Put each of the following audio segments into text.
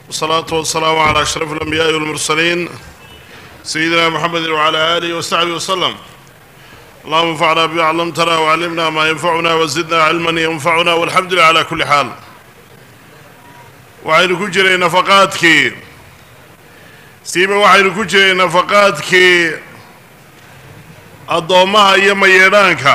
والصلاة والسلام على أشرف الأنبياء والمرسلين سيدنا محمد وعلى آله وصحبه وسلم اللهم انفعنا بما علمتنا وعلمنا ما ينفعنا وزدنا علما ينفعنا والحمد لله على كل حال waxaynu ku jiray nafaqaadkii siiba waxaynu ku jiray nafaqaadkii addoommaha iyo mayeedhaanka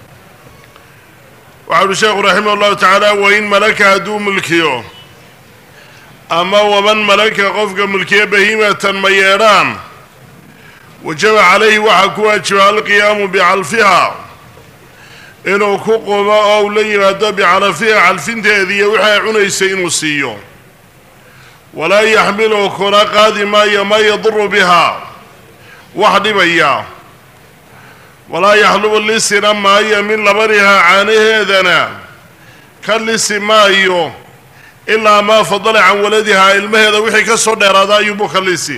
waxau uhi sheekhu raximah ullahu tacaala wain malaka hadduu mulkiyo ama waman malaka qofka mulkiya bahiimatan mayeedhaan wajaba calayhi waxaa ku waajiba alqiyaamu bicalfiha inuu ku qumo oo uu la yimaado bicalafiha calfinteedii iyo wixii ay cunaysay inuu siiyo walaa yaxmilu kuna qaadi maayo maa yaduru bihaa wax dhibaya walaa yaxlubu lisina maayo min labanihaa caanaheedana ka lisi maayo ilaa maa fadala can waladihaa ilmaheeda wixii ka soo dheeraada ayuubu ka lisi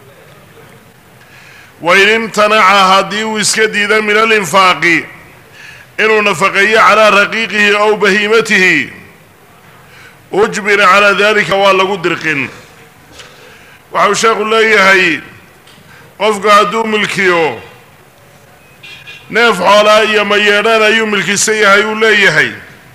wain imtanaca haddii uu iska diida min alinfaaqi inuu nafaqeeyo calaa raqiiqihi ow bahiimatihi ujbira calaa dalika waa lagu dirqin waxau sheekhu leeyahay qofku hadduu milkiyo neef xoolaa iyo mayeedhaan ayuu milkisan yahay uu leeyahay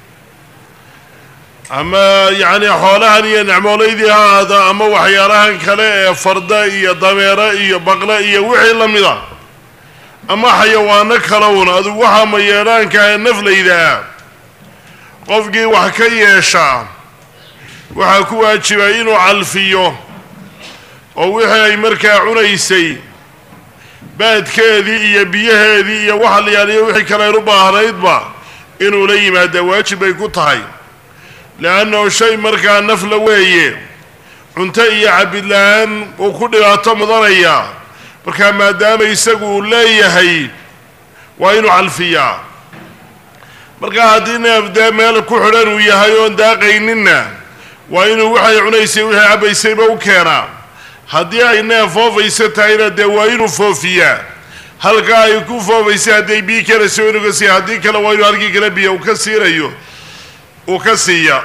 ama yacni xoolahan iyo necmoolaydii ha ahaado ama waxyaalahan kale ee farda iyo dameero iyo baqle iyo wixii la mida ama xayawaano kalowna adugu waxaa mayeedhaanka ee naflaydaa qofkii wax ka yeeshaa waxaa ku waajibay inuu calfiyo oo wixii ay markaa cunaysay baadkeedii iyo biyaheedii iyo waxa la yaaliyo wixii kale aynu baahnaydba inuu la yimaadaa waajib bay ku tahay leannahu shay markaa nafla weeye cunto iyo cabid la-aan uu ku dhibaato mudanaya markaa maadaama isagu uu leeyahay waa inuu calfiyaa markaa haddii neef dee meel ku xidhan uu yahay oon daaqayninna waa inuu waxay cunaysay wixii cabbaysayba u keenaa haddii ay neef foofaysa tahayna dee waa inuu foofiyaa halkaa ay ku foofaysay hadday biyi karaysa waa inuu ka siiya haddii kale waa inuu halkii kale biyo uu ka siinayo uu ka siiya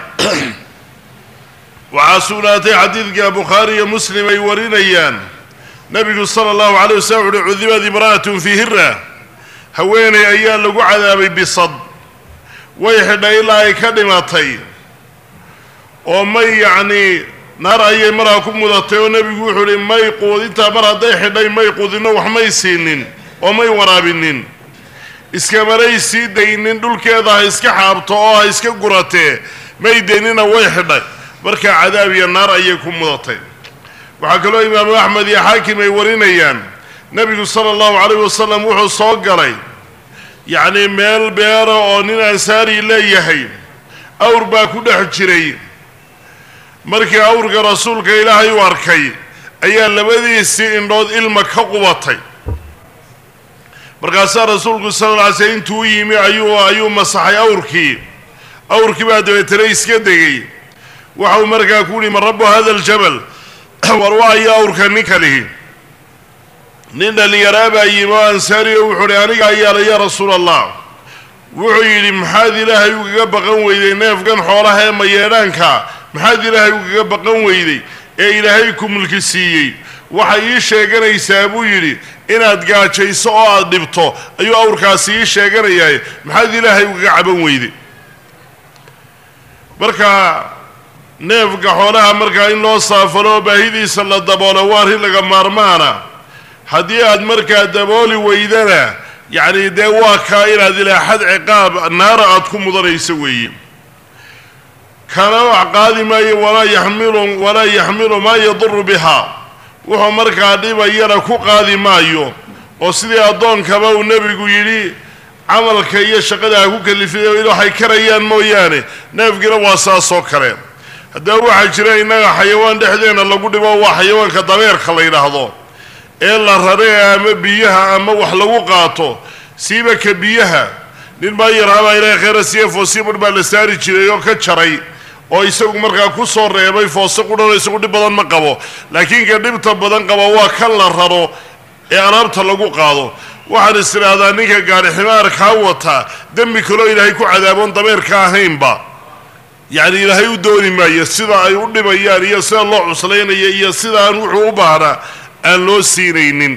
waxaa sugnaatay xadiidka bukhaari iyo muslim ay warinayaan nabigu sala allahu calay wasalam uhi cudibad imra'atun fii hira haweeney ayaa lagu cadaabay bisad way xidhay ilaa ay ka dhimatay oo may yacnii naar ayay maraa ku mudatay oo nebigu wuxuu uhi may quudintaa mar hadday xidhay may quudinno wax may siinin oo may waraabinin iskamanay sii daynin dhulkeeda ha iska xaabto oo ha iska guratee may daynina way xidhay markaa cadaab iyo naar ayay ku mudatay waxaa kaloo imaamu axmed iyo xaakim ay warinayaan nebigu sala allahu calayh wasalam wuxuu soo galay yacnii meel beera oo nin ansaari leeyahay awr baa ku dhex jiray markii awrka rasuulka ilaahay u arkay ayaa labadiisii indhood ilma ka qubatay markaasaa rasuulku sala alla alay slam intuu u yimi ayuu ayuu masaxay awrkii awrkii baa dabeetana iska degay waxau markaa ku yihi man rabbu hada aljabal war waayo awrka ninka lihi nin dhallinyaraa baa yimi oo ansaari o wuxuu uhi aniga ayaala yaa rasuula allah wuxuu yidhi maxaad ilaahay ugaga baqan weyday neefkan xoolaha ee mayeedhaanka maxaad ilaahay ugaga baqan weyday ee ilaahay ku mulki siiyey waxay ii sheeganaysaa buu yidhi inaad gaajayso oo aada dhibto ayuu awrkaasi ii sheeganayahay maxaad ilaahay ugaga caban weyday marka neefka xoolaha markaa in loo saafalo oo baahidiisa la daboolo waa arrin laga maarmaana haddii aad markaa dabooli weydana yacni dee waa kaa inaad ilaa xad ciqaab naara aada ku mudanayso weeye kana wax qaadi maayo walaa yaxmilu walaa yaxmilu maa yaduru bihaa wuxuu markaa dhibayana ku qaadi maayo oo sidii addoonkaba uu nebigu yidhi camalka iyo shaqada ha ku kalifiya waxay karayaan mooyaane neefkiina waa saasoo kale haddaba waxaa jira innaga xayawaan dhexdeena lagu dhibo waa xayawaanka dabeerka la yidhaahdo ee la raree ama biyaha ama wax lagu qaato siiba ka biyaha nin baa yarhabaa ilahay khayra siiya foosii budh baa la saari jiray oo ka jaray oo isagu markaa ku soo reebay foose qudhanoo isagu dhib badan ma qabo laakiin ka dhibta badan qaba waa kan la raro ee alaabta lagu qaado waxaan is idhaahdaa ninka gaari ximaarkaa wataa dembi kaloo ilaahay ku cadaaboon dameerka ahaynba yacni ilaahay u dooni maayo sida ay u dhibayaan iyo sida loo cuslaynaya iyo sidaan wuxuu u baahnaa aan loo siinaynin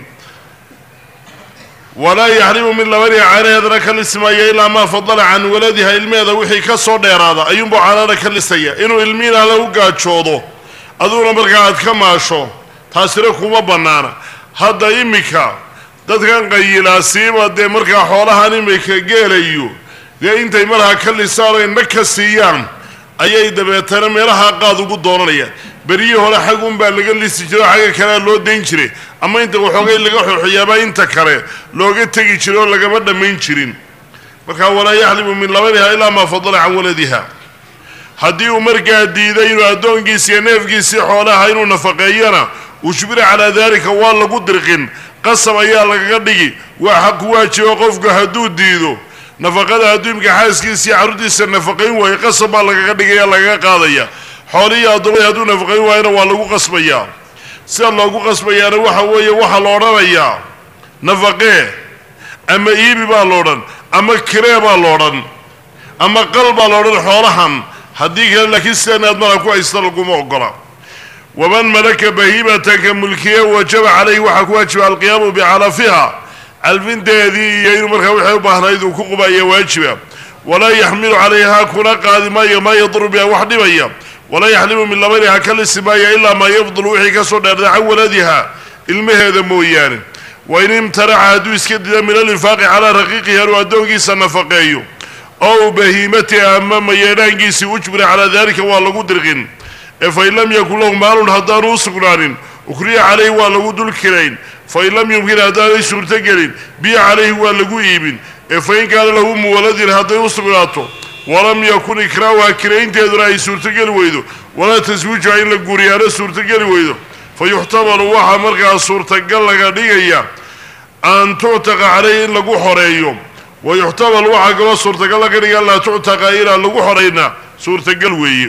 walaa yaxrimu min labaniha caanaheedana ka lismaya ilaa maa fadala can waladiha ilmeheeda wixii ka soo dheeraada ayuunbuu caanaana ka lisaya inuu ilmihiina la u gaajoodo aduguna markaa aad ka maasho taasina kuma bannaana hadda iminka dadkan qayilaasiiba dee markaa xoolahan imika geelayo dee intay markaa ka lisaan oy nag ka siiyaan ayay dabeetana meelaha qaad ugu doonanayaan beryihii hore xagun baa laga lisi jiro xagga kalea loo dayn jiray ama inta waxoogay laga xooxiyaabaa inta kale looga tegi jiray oo lagama dhammayn jirin markaa walaa yaxlimu min labaniha ilaa maa fadala can waladiha haddii uu markaa diiday inuu addoonkiisi iyo neefkiisii xoolaha inuu nafaqeeyana ujbira calaa daalika waa lagu dirqin qasab ayaa lagaga dhigi waa xaq ku waajiba qofku hadduu diido nafaqada adduumka xaaskiisa iyo carruurtiisa nafaqayn waayo qasab baa lagaga dhigaya lagaga qaadaya xoolihii addoomada hadduu nafaqayn waayona waa lagu qasbayaa sida loogu qasbayaana waxa weeye waxaa la odhanayaa nafaqee ama iibi baa la odhan ama kiree baa la odhan ama qal baa la odhan xoolahan haddii kale laakiin sidan aad markaa ku haysta laguma ogola waman malaka bahiimatan ka mulkiye wajaba calayhi waxaa ku waajiba alqiyaamu bicalafiha calfinteedii iyo inuu markaa waxay u baahnayd uu ku qubaya waajiba walaa yaxmilu calayha kuna qaadi maayo maa yaduru biha wax dhibaya walaa yaxlimu min labaniha ka lisi maaya ilaa maa yafdulu wixii ka soo dheerda can waladiha ilmaheeda mooyaane wain imtanaca hadduu iska dida min alinfaaqi calaa raqiiqihi anuu addoonkiisa nafaqeeyo ow bahiimatihi ama mayeedhaankiisii ujbira calaa dalika waa lagu dirqin ee fain lam yakun lahu maalun haddaanu u sugnaanin ukriya calayhi waa lagu dul kirayn fain lam yumkin haddaanay suurtogelin biya calayhi waa lagu iibin ee fain kaana lahu muwaladin hadday u sugnaato walam yakun ikraauha kiraynteeduna ay suurtogeli weydo walaa taswiijuha in la guuriyaana suurtogeli weydo fa yuxtamalu waxaa markaa suurtagal laga dhigaya an tuctaqa calayhi in lagu xoreeyo wa yuxtamal waxaa kaloo suurtagal laga dhiga an laa tuctaqa inaan lagu xorayna suurtagal weeye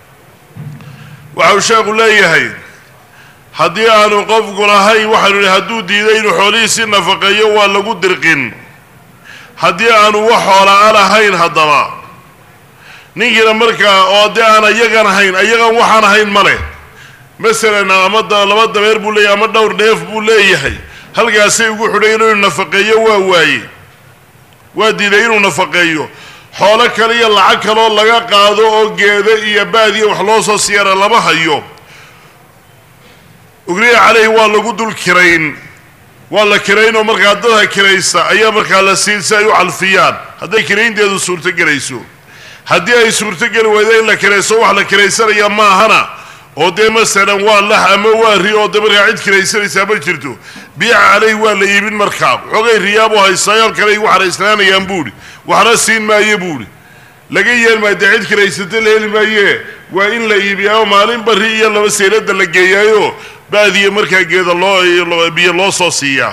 waxau sheekhu leeyahay haddii aanu qofku lahayn waxaanu ihi hadduu diiday inuu xoolihiisii nafaqeeyo waa lagu dirqin haddii aanu wax xoolaa lahayn haddaba ninkiina markaa oo dee aan ayagan ahayn ayagan waxaan ahayn ma leh masalan ama laba dabeer buu leeyahay ama dhowr dheef buu leeyahay halkaasay ugu xidhayn inuu nafaqeeyo waa waaye waa diiday inuu nafaqeeyo xoolo kale iyo lacag kaloo laga qaado oo geedo iyo baadiya wax loo soo siyaara lama hayo ugriya caleyhi waa lagu dul kirayn waa la kiraynoo markaa dadka kiraysa ayaa markaa la siin si ay u calfiyaan hadday kiraynteedu suurtogelayso haddii ay suurtogeli weydo in la kirayso wax la kiraysanaya maahana oo dee masalan waa lax ama waa ri oo dee markaa cid kiraysanaysaa ma jirto biica caleyhi waa la iibin markaa xoogay riyaabu haystaayaal kale igu xaraysnaanayaan buuhi waxna siin maayo buuhi laga yeel maayo dee cid kiraysata la heli maaye waa in la iibiyaa oo maalin bari iyo laba seylada la geeyaayo baadiya markaa geeda loo biyo loo soo siiyaa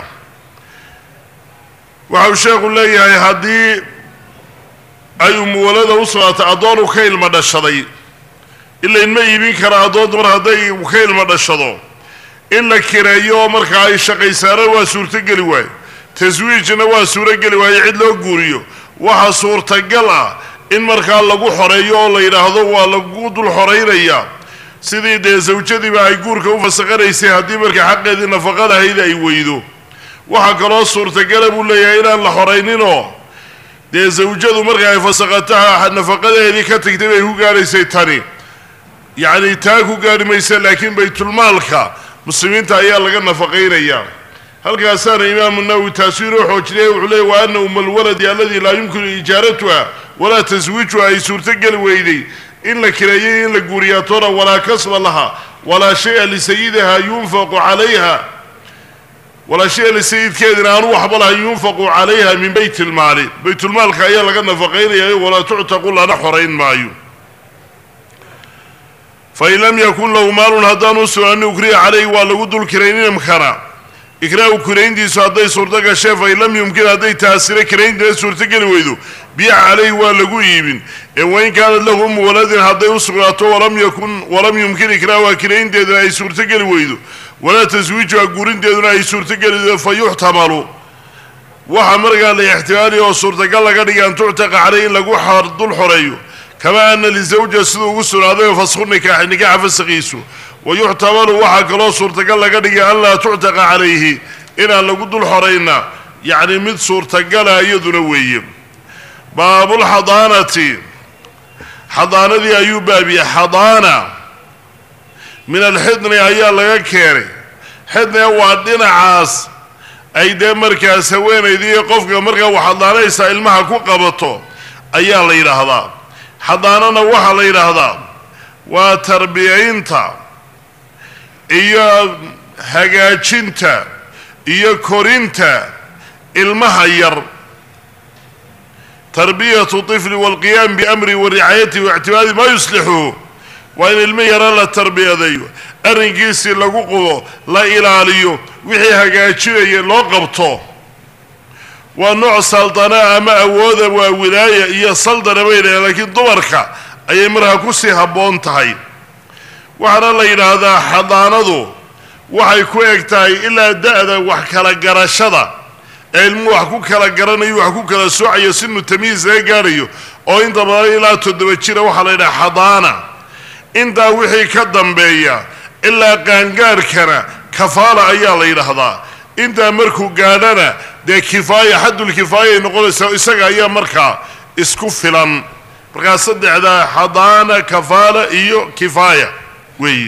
waxau sheekhu leeyahay haddii ay umuwalada u sugnaatay addoon uu ka ilma dhashaday ilain ma iibin kara addoonta mar hadday ka ilma dhashado in la kireeyo oo markaa ay shaqaysaana waa suurtogeli waayo taswiijna waa suurogeli waayo cid loo guuriyo waxa suurtagal ah in markaa lagu xoreeyo oo la yidhaahdo waa lagu dul xoraynaya sidii dee sawjadiiba ay guurka u fasaqanaysay haddii markaa xaqeedii nafaqa lahayd ay weydo waxaa kaloo suurtagala buu leeyahay inaan la xorayninoo dee sawjadu marka ay fasaqataha nafaqadeedii ka tagtay bay ku gaadhaysay tani yacni taa ku gaadhi maysa laakiin baytulmaalka muslimiinta ayaa laga nafaqaynayaa halkaasaana imaamu nawowi taasu inoo xoojinaya wuxuu leeyay wa ana uma alwaladi aladi laa yumkinu ijaaratuha walaa taswiijuha ay suurtogeli weyday in la kireeyay in la guuriyaatoona walaa kasba laha walaa shaya lisayidiha yunfaqu calayha walaa shaya lisayidkeedina aanu waxba laha yunfaqu calayha min bayt ilmaali baytulmaalka ayaa laga nafaqaynayayo walaa tuctaqu lana xorayn maayo fain lam yakun lahu maalun haddaanu sugaani ukriya calayhi waa lagu dul kiraynimkana ikraahu kirayntiisu hadday suurto gashee fain lam yumkin hadday taasire kirayntina suurtogeli weydo biica calayhi waa lagu iibin ee wain kaanat lahu umu waladin hadday u sugnaato walam yakun walam yumkin ikraahuha kiraynteeduna ay suurtogeli weydo walaa taswiijuha guurinteeduna ay suurtogeli weydo fa yuxtamalu waxa markaa la ixtimaaliya oo suurtagal laga dhigay an tuctaqa caleyhi in lagu dul xoreeyo kamaa ana lisawja siduu ugu sugnaaday fasku nikaaxi nikaaxa fasaqiisu wa yuxtamalu waxaa kaloo suurtagal laga dhigay an laa tuctaqa calayhi inaan lagu dul xorayna yacni mid suurtagala iyaduna weeye baabulxadaanati xadaanadii ayuu baabiyey xadaana min alxidni ayaa laga keenay xidniga waa dhinacaas ay dee markaas haweenaydii qofka markaa wax xadaanaysaa ilmaha ku qabato ayaa la yidhaahdaa xadaanana waxaa la yidhaahdaa waa tarbiyaynta iyo hagaajinta iyo korinta ilmaha yar tarbiyatu طifli wاlqiyaam biamri wa ricaayatihi waictimaadi maa yuslixuhu waa in ilmo yara la tarbiyadeeyo arrinkiisii lagu qubo la ilaaliyo wixii hagaajinaya loo qabto waa nooc saldana ama awooda waa wilaaya iyo saldana baydhahe laakiin dumarka ayay markaa kusii habboon tahay waxaana la yidhaahdaa xadaanadu waxay ku eg tahay ilaa da-da wax kala garashada ee ilmuhu wax ku kala garanayo wax ku kala soocayo sinu tamyiis laga gaadhayo oo inta badan ilaa toddoba jira waxaa la yidhaha xadaana intaa wixii ka dambeeya ilaa qaangaarhkana kafaala ayaa la yidhaahdaa intaa markuu gaadhana dee kifaaya xaddulkifaayay noqonaysaa isaga ayaa markaa isku filan markaa saddexdaa xadaana kafaala iyo kifaaya weeye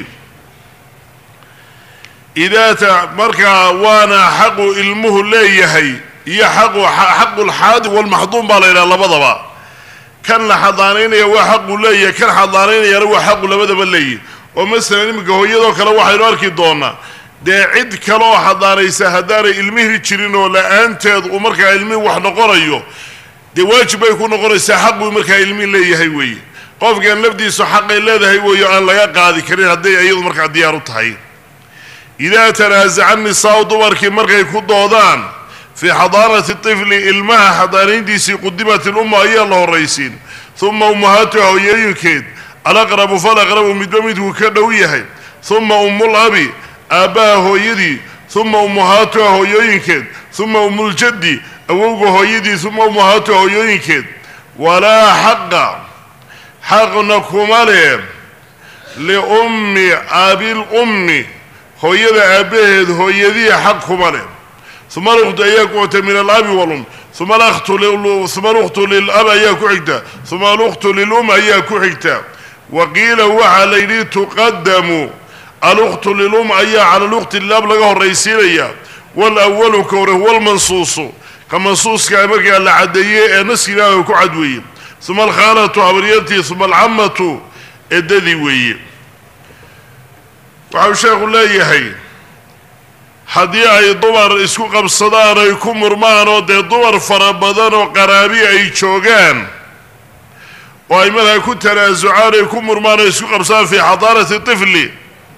idaata markaa waana xaqu ilmuhu leeyahay iyo xaqu xaqulxaadi walmaxduum baa la yidhaha labadaba kan la xadaanaynaya waa xaqu leeyahay kan xadaanaynayana waa xaqu labadaba leeyahy oo masalan iminka hooyadoo kale waxaynu arki doonaa dee cid kale oo xadaanaysa haddaanay ilmihii jirin oo la-aanteed uu markaa ilmihi wax noqonayo dee waajib bay ku noqonaysaa xaquu markaa ilmihi leeyahay weeye qofkan lafdiisu xaqay leedahay weeyo aan laga qaadi karin hadday iyadu markaa diyaar u tahay idaa tanaasaca nisaau dumarkii markay ku doodaan fii xadaanati tifli ilmaha xadaanayntiisii qudimat ilumma ayaa la horraysiin uma ummahaatuha hooyooyinkeed alaqrabu falaqrabu midba midkuu ka dhow yahay uma ummul abi aabbaha hooyadii uma ummahaatuha hooyooyinkeed uma ummuljaddi awowga hooyadii uma ummahaatuha hooyooyinkeed walaa xaqa xaqna kuma leh liummi abilummi hooyada aabbaheed hooyadii xaq kuma leh uma alukhtu ayaa ku xigta min alabi walum uma uma alukhtu lilab ayaa ku xigta uma alukhtu lilum ayaa ku xigta wa qiila waxaa la yidhi tuqadamu alukhtu lilum ayaa cala lukhti lilab laga horraysiinaya walawalu ka hore huwa lmansuusu ka mansuuska markaa la caddeeyey ee naskilaaha ku cad weeye uma alkhaalatu habaryartii uma alcamatu eddadii weeye waxau sheekhu leeyahay haddii ay dumar isku qabsadaan ay ku murmaan oo dee dumar fara badan oo qaraabi ay joogaan oo ay markaa ku tanaasucaan ay ku murmaan oo isku qabsadaan fii xadaanati tifli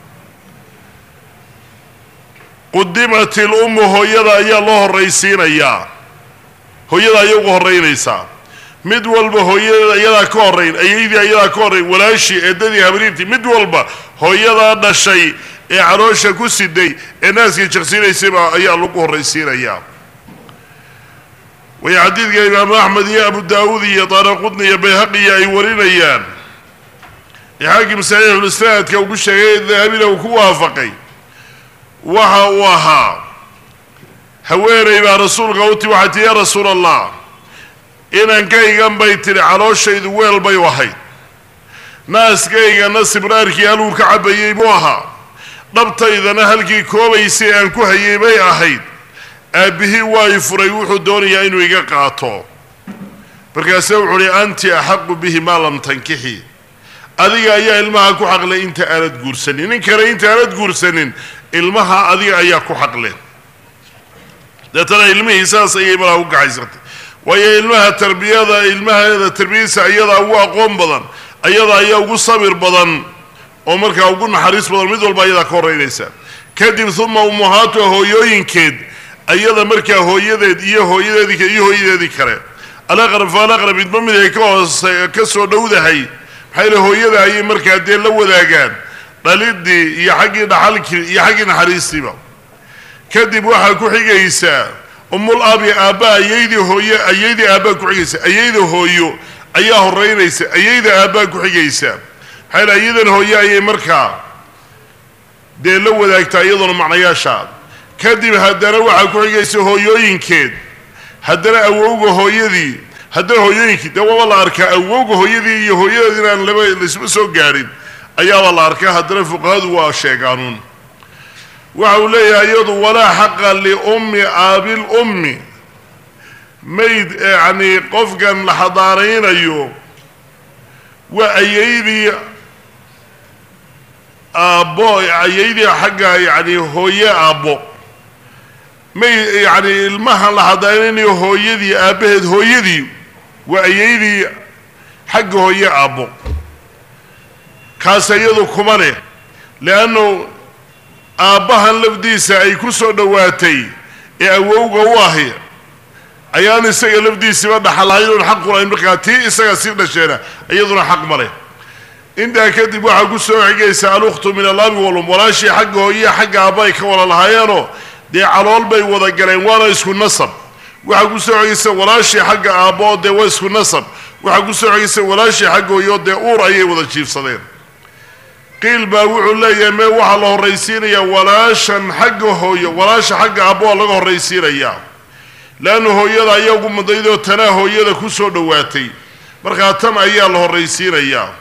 qudimat ilummu hooyada ayaa loo horraysiinayaa hooyada ayaa uga horraynaysaa mid walba hooyadeeda iyadaa ka horrayn ayaydii ayadaa ka horrayn walaashii eedadii habriirtii mid walba hooyadaa dhashay ee caloosha ku siday ee naaskii jaqsiinaysayba ayaa lagu horraysiinayaa way xadiidka imaamu axmed iyo abu daawuud iyo daaraqudni iyo bayhaqiya ay warinayaan ee xaakim saxiixulislaadka uu ku sheegay dahabina uu ku waafaqay waxa uu ahaa haweenay baa rasuulka u timi waxay tii yaa rasuul allah inankaygan bay tidhi calooshaydu weel bay ahayd naaskaygana sibraarkii haluu ka cabbayey buu ahaa dhabtaydana halkii koobaysay aan ku hayay bay ahayd aabbihii waa i furay wuxuu doonayaa inuu iga qaato markaase wuxuu uhi anti axaqu bihi maa lam tankixi adiga ayaa ilmaha ku xaqlay inta aanad guursanin nin kale inta aanad guursanin ilmaha adiga ayaa ku xaqle deetana ilmihii saas ayay malaha u gacaysatay waayo ilmaha tarbiyada ilmaheeda tarbiyadiisa ayadaa ugu aqoon badan ayada ayaa ugu sabir badan oo markaa ugu naxariis badan mid walba ayadaa ka horreynaysa kadib uma ummahaatuha hooyooyinkeed ayada markaa hooyadeed iyo hooyadeedii iyo hooyadeedii kale alaqrab faalaqrab midba mid ay ka hoose ka soo dhowdahay maxaa yile hooyada ayay markaa dee la wadaagaan dhalidii iyo xaggii dhaxalkii iyo xaggii naxariistiiba kadib waxaa ku xigaysaa umul abi aabba ayaydii hooyo ayaydii aabbaa ku xigaysa ayayda hooyo ayaa horeynaysa ayayda aabbaa ku xigaysa maxaa ayadan hooye ayay markaa dee la wadaagtaa iyadoona macnayaasha kadib haddana waxaa ku xigaysa hooyooyinkeed haddana awowga hooyadii haddana hooyooyinkii dee waaba la arkaa awowga hooyadii iyo hooyadeed inaan laba laysma soo gaadhin ayaaba la arkaa haddana fuqahadu waa sheegaanuun waxa uu leeyahay iyadu walaa xaqa liummi aabil ummi mayd yacni qofkan la xadaaraynayo waa ayaydii aabbo ayaydii xagga yacni hooye aabbo may yacni ilmahan la xadaaraynayo hooyadii aabbaheed hooyadii waa ayaydii xagga hooye aabbo kaas iyadu kuma leh leannu aabbahan lafdiisa ay ku soo dhowaatay ee awowga u ahi ayaan isaga lafdiisiba dhaxalahayn xaq u lahayn markaa tii isaga sii dhasheena iyaduna xaq ma leh intaa kadib waxaa ku soo xigaysa alukhtu min alabi walum walaashii xagga hooyiya xagga aabba ay ka wada lahaayeenoo dee calool bay wada galeen waana isku nasab waxaa ku soo xigaysa walaashii xagga aabbo dee waa isku nasab waxaa ku soo xigaysa walaashii xagga hooyo dee uur ayay wada jiifsadeen qiil baa wuxuu leeyahay mee waxaa la horraysiinayaa walaashan xagga hooyo walaasha xagga aabbo waa laga horraysiinayaa leannu hooyada ayaa ugu mudaydoo tanaa hooyada ku soo dhowaatay markaa tan ayaa la horraysiinayaa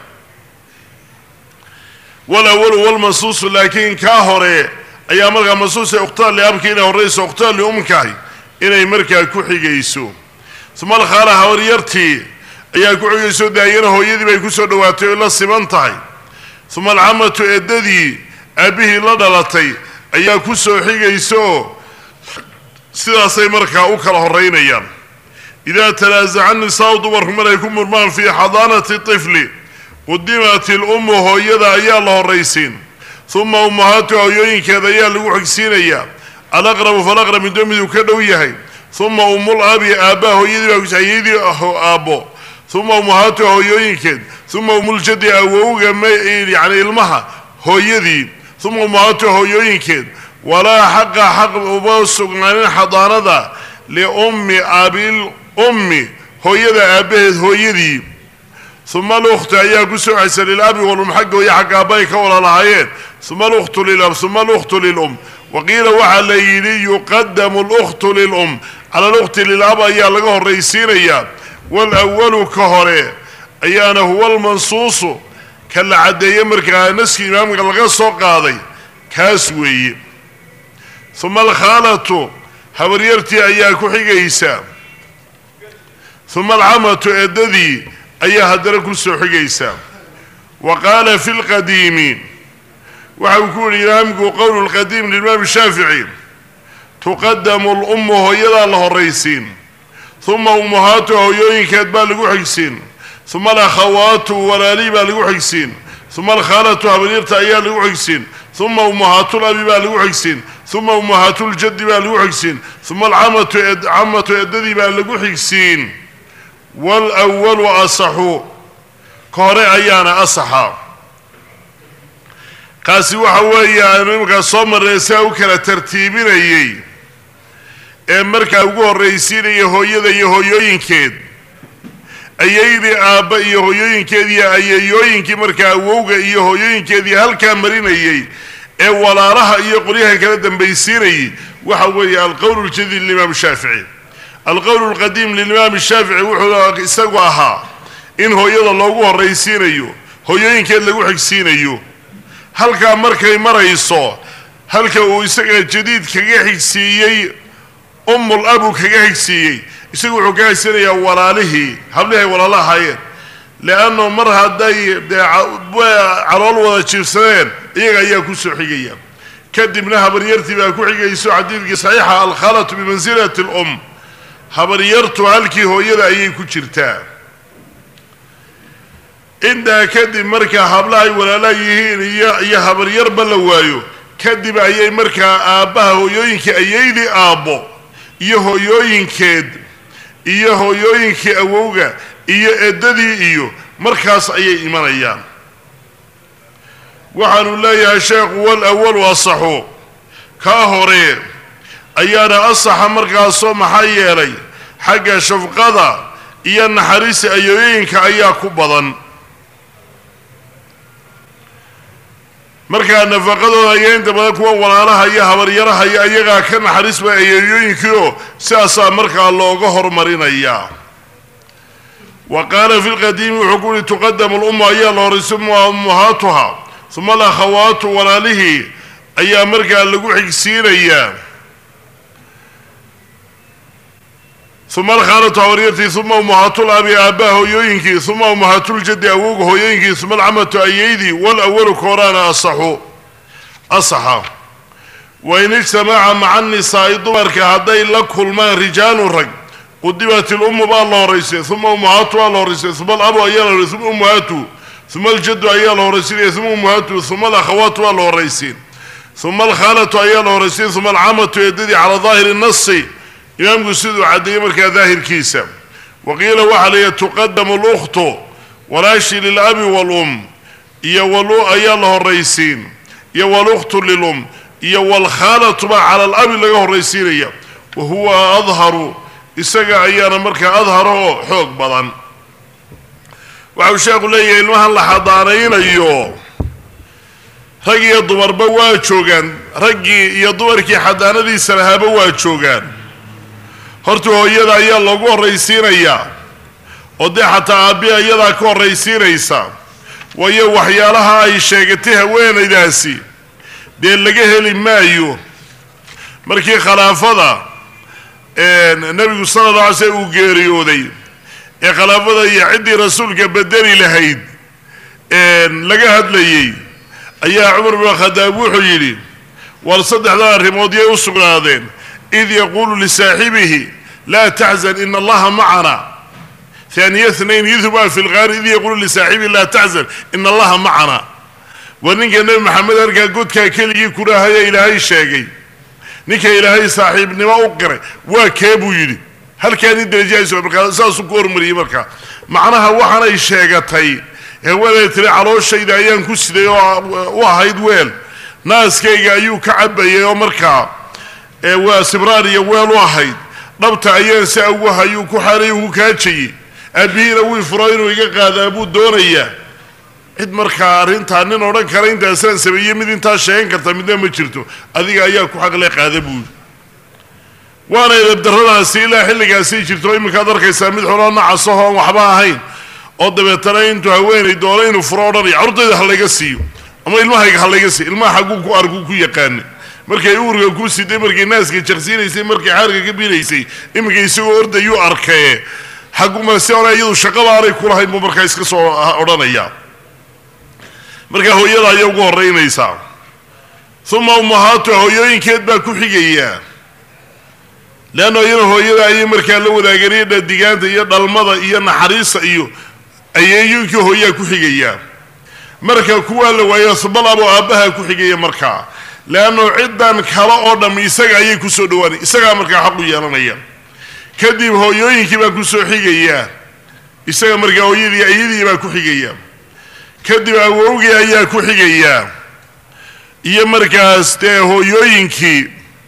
walawalu walmansuusu laakiin kaa hore ayaa markaa mansuusa ukhtaal liabka inay horrayso ukhtaal liumkahi inay markaa ku xigayso uma alkhaala habaryartii ayaa ku xigayso daayana hooyadii bay ku soo dhowaatay oo la siman tahay uma alcamatu eedadii aabbihii la dhalatay ayaa ku soo xigayso sidaasay markaa u kala horeynayaan idaa tanaasaca nisaau dumarku maray ku murmaan fii xadaanati tifli qudimat ilummu hooyada ayaa la horraysiin uma ummahaatu hooyooyinkeeda ayaa lagu xigsiinayaa alaqrabu falaqrab midoo miduu ka dhow yahay uma ummul abi aabbaa hooyadii baa ayadii aabbo uma ummahaatu hooyooyinkeed uma umuljadi awowga yani ilmaha hooyadii uma ummahaatu hooyooyinkeed walaa xaqa xaq uma sugnaanin xadaanada liummi abil ummi hooyada aabbaheed hooyadii uma alukhtu ayaa ku soo xaysa lilabi walum xagga hooye xagga aabbaay ka wala lahaayeen uma alukhtu lilab uma alukhtu lilum waqiila waxaa la yidhi yuqadamu lukhtu lilum cala alukhti lilab ayaa laga horraysiinayaa walawalu ka hore ayaana huwa almansuusu ka la caddeeye markaa naskii imaamka laga soo qaaday kaas weeye uma alkhaalatu habaryartii ayaa ku xigaysa uma alcamatu eedadii ayaa haddana ku soo xigaysa wa qaala fi lqadiimi waxa uu ku yihi imaamku qowlu lqadiim limaam shaafici tuqadamu lummu hooyadaa la horraysiin uma ummahaatu hooyooyinkeed baa lagu xigsiin uma alakhawaatu walaalii baa lagu xigsiin uma alkhaalatu habaryarta ayaa lagu xigsiin uma ummahaatulabi baa lagu xigsiin uma ummahaatuljaddi baa lagu xigsiin uma alcamatu camatu eedadii baa lagu xigsiin waalwalu asaxu ka hore ayaana asaxa kaasi waxa weeye aanu imankaa soo marnay siaa u kala tartiibinayay ee markaa ugu horraysiinaya hooyada iyo hooyooyinkeed ayaydii aabba iyo hooyooyinkeed iyo ayayooyinkii markaa awowga iyo hooyooyinkeedii halkaa marinayay ee walaalaha iyo qolyaha kala dambaysiinayay waxa weeye alqowl ljadiid limaam shaafici alqowl lqadiim lilimaam shaafici wuxuu isagu ahaa in hooyada loogu horraysiinayo hooyooyinkeed lagu xigsiinayo halkaa markay marayso halka uu isaga jadiid kaga xigsiiyey ummul abu kaga xigsiiyey isagu wuxuu ka haysanayaa walaalihii hablihay walaalo ahaayeen leannu mar hadday dee calool wada jiifsadeen iyaga ayaa ku soo xigaya kadibna habaryartii baa ku xigayso xadiidkii saxiixa alkhalatu bimansilati alum habaryartu halkii hooyada ayay ku jirtaa intaa kadib markaa hablahay walaala yihiin iyo iyo habaryarba la waayo kadib ayay markaa aabbaha hooyooyinkii ayaydii aabbo iyo hooyooyinkeed iyo hooyooyinkii awowga iyo eddadii iyo markaas ayay imanayaan waxaanu leeyahay sheekhu wal awalu asaxu kaa hore ayaana asaxa markaasoo maxaa yeelay xagga shafqada iyo naxariista ayooyinka ayaa ku badan markaa nafaqadooda ayaa inta badan kuwa walaalaha iyo habaryaraha iyo ayagaa ka naxariisba ayooyooyinkii oo sidaasaa markaa looga hormarinayaa wa qaala fi lqadiimi wuxuu ku uhi tuqadamu lummu ayaa la horay suma ummahaatuha uma alakhawaatu walaalihii ayaa markaa lagu xigsiinayaa uma alkhaalatu habaryartii uma ummahatul abi aabbaha hooyooyinkii uma ummahaatuljaddi awowga hooyooyinkii uma alcamatu ayeydii walawalu kooraana asaxu asaxa wain ijtamaca maca nisaa'i dumarka hadday la kulmaan rijaalun rag qudimat ilummu baa la horaysay uma ummahaatu baa la horaysay uma alabu ayaa la horaysay uma ummahaatu uma aljaddu ayaa la horaysinaya uma ummahaatu uma alakhawaatu baa la horaysiin uma alkhaalatu ayaa la horaysiin uma alcamatu eedadii calaa daahiri nasi imaamku siduu caddeeyey markaa daahirkiisa wa qiila waxaa layihi tuqadamu lukhtu walaashi lilabi walum iyo walu ayaa la horaysiin iyo walukhtu lilum iyo walkhaalatu baa cala alabi laga horaysiinaya wa huwa adharu isaga ayaana markaa adhara oo xoog badan waxau sheekhu leeyahay ilmahan la xadaanaynayo rag iyo dumarba waa joogaan raggii iyo dumarkii xadaanadiisa lahaaba waa joogaan horta hooyada ayaa loogu horraysiinayaa oo dee xataa aabbi iyadaa ka horraysiinaysa waayo waxyaalaha ay sheegatay haweenaydaasi dee laga heli maayo markii khalaafada nebigu sala alla alay slm uu geeriyooday ee khalaafada iyo ciddii rasuulka bedeli lahayd laga hadlayey ayaa cumar bin khadaab wuxuu yidhi war saddexdan arrimood yay u sugnaadeen id yaquulu lisaaxibihi laa taxzan ina allaha macana haaniya nayn yudhba fi lgaari id yaquulu lisaaxibihi laa taxzan ina allaha macana war ninka nebi maxamed arkaa godkaa keligii kurahaya ilaahay sheegay ninka ilaahay saaxiibnimo u qiray waa kee buu yidhi halkaani darajahayso markaa saasuu ku hormariyey markaa macnaha waxaanay sheegatay haweenay tiri calooshayda ayaan ku siday oo u ahayd weel naaskayga ayuu ka cabayay oo markaa waa sibraar iyo weel u ahayd dhabta ayaan si ugu hayuu ku xaalay ugu kaajayey aabihiina wii furo inuu iga qaadaa buu doonayaa cid markaa arrintaa nin odhan kara intaasaan sameeyey mid intaa sheegan karta midna ma jirto adiga ayaa ku xaqle qaada buuri waana edabdarradaasi ilaa xilligaasay jirto iminkaad arkaysaa mid xuloo nacasaho aan waxba ahayn oo dabeetana intuu haweenay doono inuu furo odhanaya carurtayda ha layga siiyo ama ilmahayga ha layga siiyo ilmaha xagguu ku argu ku yaqaana markay uurka ku siday markay naaska jaqsiinaysay markay xaarka ka bilaysay iminka isagoo ordayuu arkaye xaggumase hore iyadu shaqaba aanay kulahayn buu markaa iska soo odhanaya markaa hooyada ayay ugu horeynaysaa uma ummahaatu hooyooyinkeed baa ku xigaya leanna iyana hooyada ayay markaa la wadaageen dhadigaanta iyo dhalmada iyo naxariista iyo ayeeyooyinkii hooyaa ku xigaya marka kuwaa la waayo subalabo aabbaha ku xigaya markaa leannu ciddan kale oo dham isaga ayay kusoo dhawaanay isagaa markaa xaqu yeelanaya kadib hooyooyinkii baa kusoo xigaya isaga markaa hooyadii ayadii baa ku xigaya kadib awowgii ayaa ku xigaya iyo markaas dee hooyooyinkii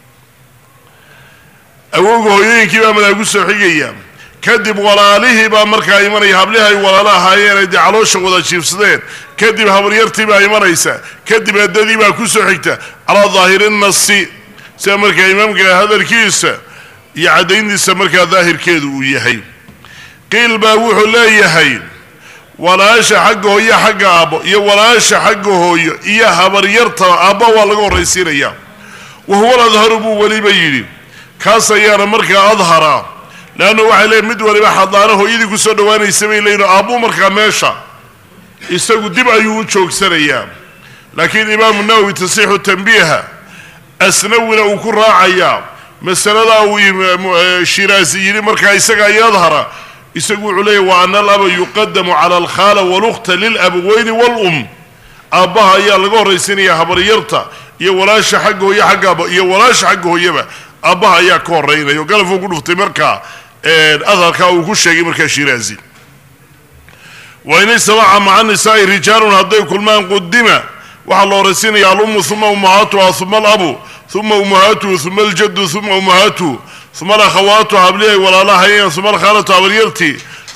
awowga hooyooyinkii baa madaa kusoo xigaya kadib walaalihii baa markaa imanaya hablihi ay walaalo ahaayeen ay dee caloosha wada jiifsadeen kadib habaryartii baa imanaysa kadib eddadii baa kusoo xigta calaa daahiri nasi sida markaa imaamka hadalkiisa iyo caddayntiisa markaa daahirkeedu uu yahay qiil baa wuxuu leeyahay walaasha xagga hooyo xagga aabbo iyo walaasha xagga hooyo iyo habaryarta aabba waa laga horraysiinaya wahuwa ladharu buu weliba yidhi kaas ayaana markaa adhara leanna waxay leeyiin mid waliba xadaano hooyadii kusoo dhawaanaysa bay leeyiin aabbuu markaa meesha isagu dib ayuu u joogsanayaa laakiin imaamu nawowi tasixu tanbiiha asnawina uu ku raacayaa masaladaa uu shiraasi yidhi markaa isaga ay adhara isagu wuxuu leeyahy wa ana alaba yuqadamu cala alkhaala walukhta lilabaweyni waalum aabbaha ayaa laga horraysiinaya habaryarta iyo walaasha xagga hooye xagga aaba iyo walaasha xagga hooyaba aabbaha ayaa ka horraynaya oo galafuu ku dhuftay markaa adharkaa uu ku sheegay markaa shiraazi wa in istamaca maca nisaa'i rijaalun hadday kulmaan qudima waxaa la horraysiinaya alummu uma ummahaatuha uma alabu uma ummahaatuhu uma aljaddu uma ummahaatuhu uma alakhawaatu hablihay walaalahayen uma alkhaalatu habaryartii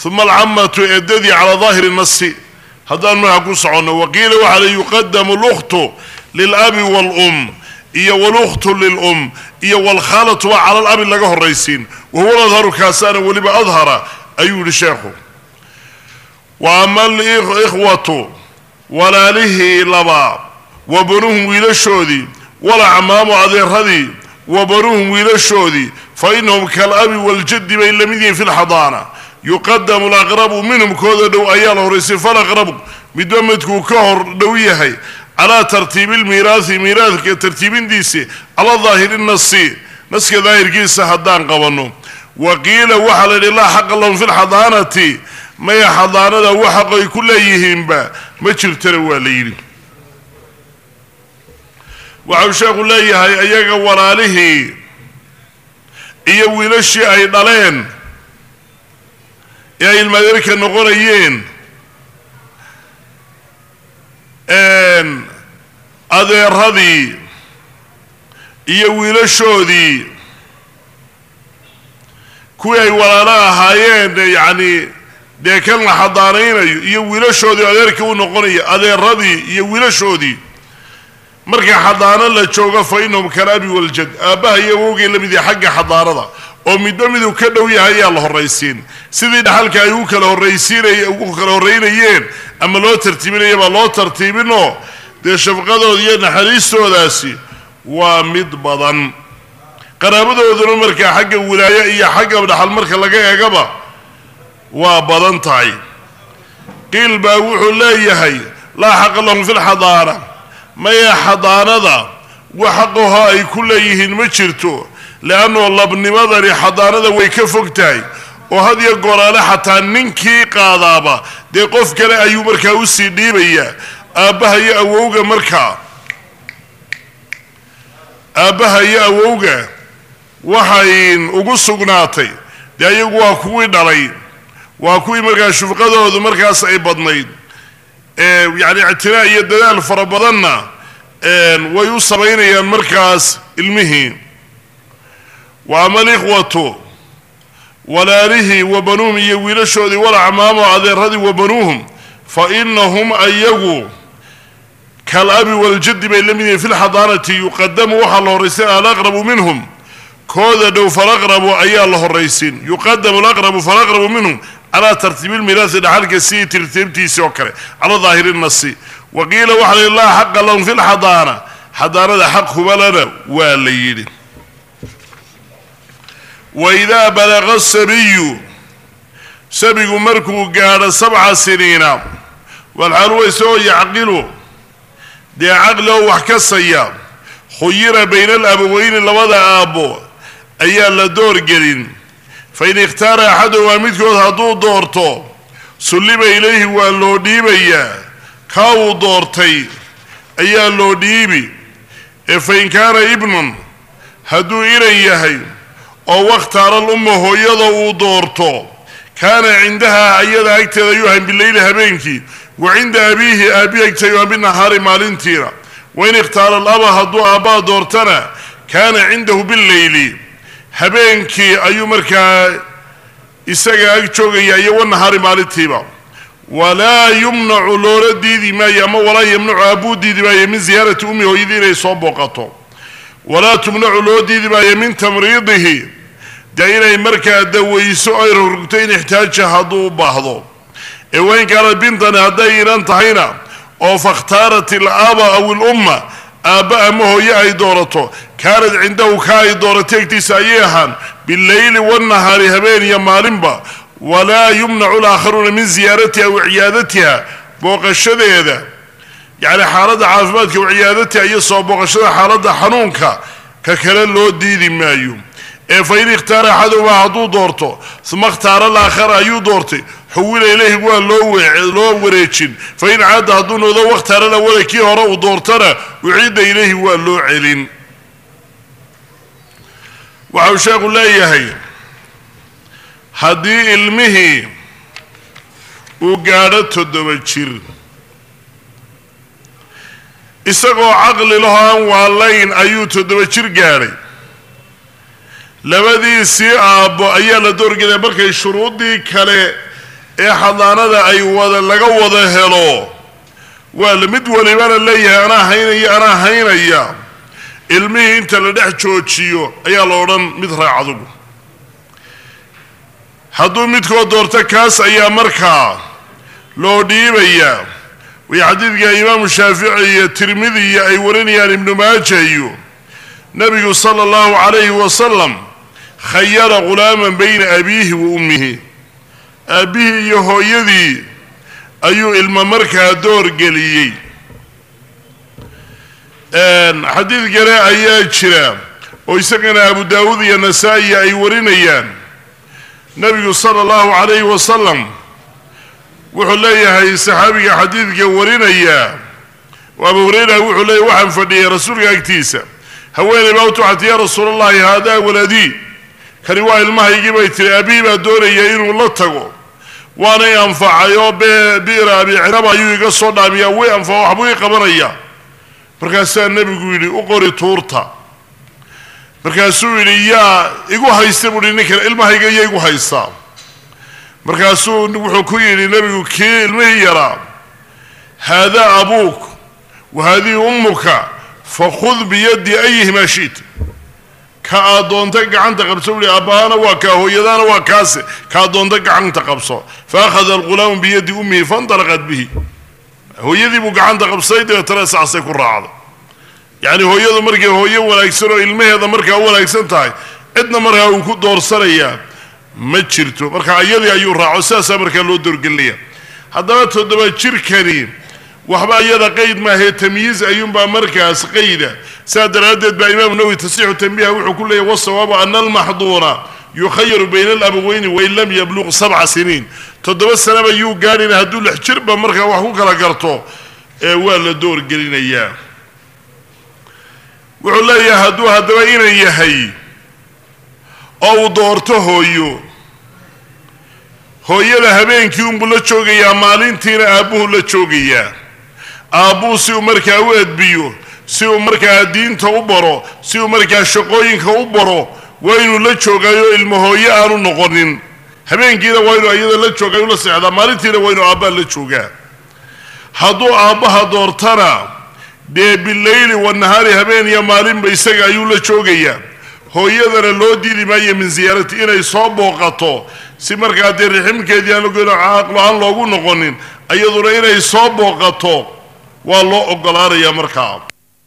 uma alcamatu eedadii calaa daahiri nasi haddaan markaa ku soconno waqiila waxaa la yuqadamu lukhtu lilabi waalum iyo walukhtu lilum iyo waalkhaalatu baa cala alabi laga horraysiin wahuwa adharu kaasaana weliba adhara ayuu yihi sheekhu wa ama alikhwatu walaalihii labaa wa banuhum wiilashoodii walacmaamu adeeradii wa banuhum wiilashoodii fa inahum kaalabi waaljaddi bay la mid yihiin fi lxadaana yuqadamu alaqrabu minhum kooda dhow ayaa la horraysay falaqrabu midba midkuu ka hor dhow yahay calaa tartiibi lmiiraasi miiraadka tartiibintiisi calaa daahiri nasi naska daahirkiisa haddaan qabanno wa qiila waxaa la yidhi laa xaqa lahum fi lxadaanati maya xadaanada wax xaqay ku leeyihiinba ma jirtana waa la yidhi waxau sheekhu leeyahay iyaga walaalihii iyo wiilashii ay dhaleen ee ay ilmaadeerka noqonayeen adeeradii iyo wiilashoodii kuwii ay walaalo ahaayeen yacni dee kan la xadaanaynayo iyo wiilashoodii adeerka u noqonaya adeeradii iyo wiilashoodii marka xadaano la joogo fa inahum kalaabi waljad aabbaha iyo awowgay la mid yahay xagga xadaanada oo midba miduu ka dhow yahay ayaa la horraysiin sidii dhaxalka ay u kala horraysiinay ugu kala horraynayeen ama loo tartiibinaya baa loo tartiibinoo dee shafqadooda iyo naxariistoodaasi waa mid badan qaraabadooduna markaa xagga wilaayo iyo xagga dhaxal marka laga eegaba waa badan tahay qiil baa wuxuu leeyahay laa xaqa lahum fi lxadaana maya xadaanada wax xaqaho ay ku leeyihiin ma jirto leannao labnimadani xadaanada way ka fog tahay oo had iyo goraale xataa ninkii qaadaaba dee qof kale ayuu markaa usii dhiibayaa aabbaha iyo awowga markaa aabbaha iyo awowga waxay ugu sugnaatay dee iyagu waa kuwii dhalay waa kuwii markaa shufqadoodu markaas ay badnayd yacni ictinaa iyo dadaal fara badanna way u samaynayaan markaas ilmihii wa ama alikhwatu walaalihii wa banuuhum iyo wiilashoodii walacmaamu adeeradii wa banuuhum fa inahum ayagu kaalabi waljaddi bay la mid yihiin fi lxadaanati yuqadamu waxaa la horraysin alaqrabu minhum kooda dhow falaqrabu ayaa la horraysin yuqadamu alaqrabu falaqrabu minhum calaa tartiibi lmiraasi dhaxalka sidii tartiibtiisii oo kale calaa daahiri nasi wa qiila waxa la yidhi laa xaqa lahum fi lxadaana xadaanada xaq hubalana waa la yidhi waidaa balaqa sabiyu sabigu markuu gaadho sabca siniina walxaaluwa isagoo yacqilu dee caqli oo wax kasaya khuyira bayna alabaweyni labada aabbo ayaa la doorgelin fain ikhtaara axaduhumaa midkood hadduu doorto sulliba ilayhi waa loo dhiibayaa kaa uu doortay ayaa loo dhiibi ee fain kaana ibnan hadduu inan yahay oo wakhtaara lumma hooyada uu doorto kaana cindaha ayada agteeda ayuu ahan bileyli habeenkii wa cinda abiihi aabbihi agteeda aan binahaari maalintiina wain ikhtaara alaba hadduu aabbaa doortana kaana cindahu bileyli habeenkii ayuu markaa isaga ag joogaya iyo wanahaari maalintiiba walaa yumnacu loola diidi maayo ama walaa yamnacu aabbuu diidi maayo min ziyaarati ummi hooyadii inay soo booqato walaa tumnacu loo diidi maayo min tamriidihi dee inay markaa dawayso ay rogrugto in ixtaaja hadduu u baahdo ee wayn kaanad bintani hadday inan tahayna oo fakhtaarat ilaaba aw ilumma aabba ama hooye ay doorato kaanad cindahu ka ay doorato egtiisa ayay ahaan bileyli wanahaari habeen iyo maalinba walaa yumnacu laakharuuna min ziyaaratiha wa ciyaadatiha booqashadeeda yacni xaaladda caafimaadka wa ciyaadatiha iyo soo booqashada xaaladda xanuunka ka kale loo diidi maayo ee fa in ikhtaara axaduhumaa hadduu doorto uma ikhtaara alaakhara ayuu doortay xuwila ilayhi waa loo wareejin fa in caada hadduu noqdo wakhtaara lawala kii hore uu doortana uciida ilayhi waa loo celin waxau sheekhu leeyahay haddii ilmihii uu gaadho toddoba jir isagoo caqli laho aan waalayn ayuu toddoba jir gaadhay labadiisii aabbo ayaa la doorgelaya markay shuruuddii kale ee xadaanada ay wada laga wada helo waa la mid walibana leeyahay anaa haynaya anaa haynaya ilmihii inta la dhex joojiyo ayaa la odhan mid raac adugu hadduu midkood doorto kaas ayaa markaa loo dhiibayaa way xadiidka imaamu shaafici iyo tirmidiya ay warinayaan ibnu maaja iyo nabigu sala allahu calayhi wasalam khayara ghulaaman bayna abiihi wa ummihi aabbihii iyo hooyadii ayuu ilmo markaa door geliyey xadiid kale ayaa jira oo isagana abu daawuud iyo nasaa-i ay warinayaan nabigu sala allahu calayhi wasalam wuxuu leeyahay saxaabiga xadiidka warinaya oo abu hureyra wuxuu leeyahy waxaan fadhiyay rasuulka agtiisa haweeney baa u tuxatay yaa rasuul allahi haadaa waladii kani waa ilmahaygii bay tiri aabihii baa doonaya inuu la tago waanay anfacay oo bi'ra abi ciraba ayuu iga soo dhaamiyaa way anfaco waxbuu ii qabanaya markaasaa nebigu yidhi u qori tuurta markaasuu yidhi yaa igu haysta buuhi ninkan ilmahayga iya igu haystaa markaasuu wuxuu ku yidhi nebigu kii ilmihii yaraa haadaa abuuk wa haadihi ummuka fakhud biyaddi ayihimaa shi'ta ka aad doonta gacanta qabso buuhi aabbahaana waa kaa hooyadaana waa kaase ka aad doonta gacanta qabso fa akhada alghulaamu biyaddi ummihi faintalaqat bihi hooyadii buu gacanta qabsaday dabeetana saasay ku raacday yacni hooyadu markay hooyo wanaagsan oo ilmaheeda markaa u wanaagsan tahay cidna markaa uu ku doorsanayaa ma jirto marka iyadii ayuu raaco sidaasaa markaa loo doorgelinaya haddaba toddoba jirkani waxba iyada qeyd maahee tamyiiz ayuunbaa markaas qayda sidaa daraaddeed baa imaamu nawowi tasixu tanbiha wuxuu ku leeyahy wasawaabu ana almaxduuna yukhayaru bayna alabaweyni wain lam yabluq sabca siniin toddoba sanaba yuu gaadhina hadduu lix jirba markaa wax ku kala garto ee waa la doorgelinayaa wuxuu leeyahay hadduu haddaba inan yahay oo uu doorto hooyo hooyada habeenkii unbuu la joogayaa maalintiina aabbuhu la joogayaa aabbuhu si uu markaa u edbiyo si uu markaa diinta u baro si uu markaa shaqooyinka u baro waa inuu la joogaayo ilmo hooyo aanu noqonin habeenkiina waa inuu iyada la joogayo la seexdaa maalintiina waa inuu aabbaha la joogaa hadduu aabbaha doortana dee bileyli wanahaari habeen iyo maalinba isaga ayuu la joogayaa hooyadana loo diidi maayo min siyaarati inay soo booqato si markaa dee riximkeedii aan lagoyn caaqlo aan loogu noqonin iyaduna inay soo booqato waa loo ogolaanayaa markaa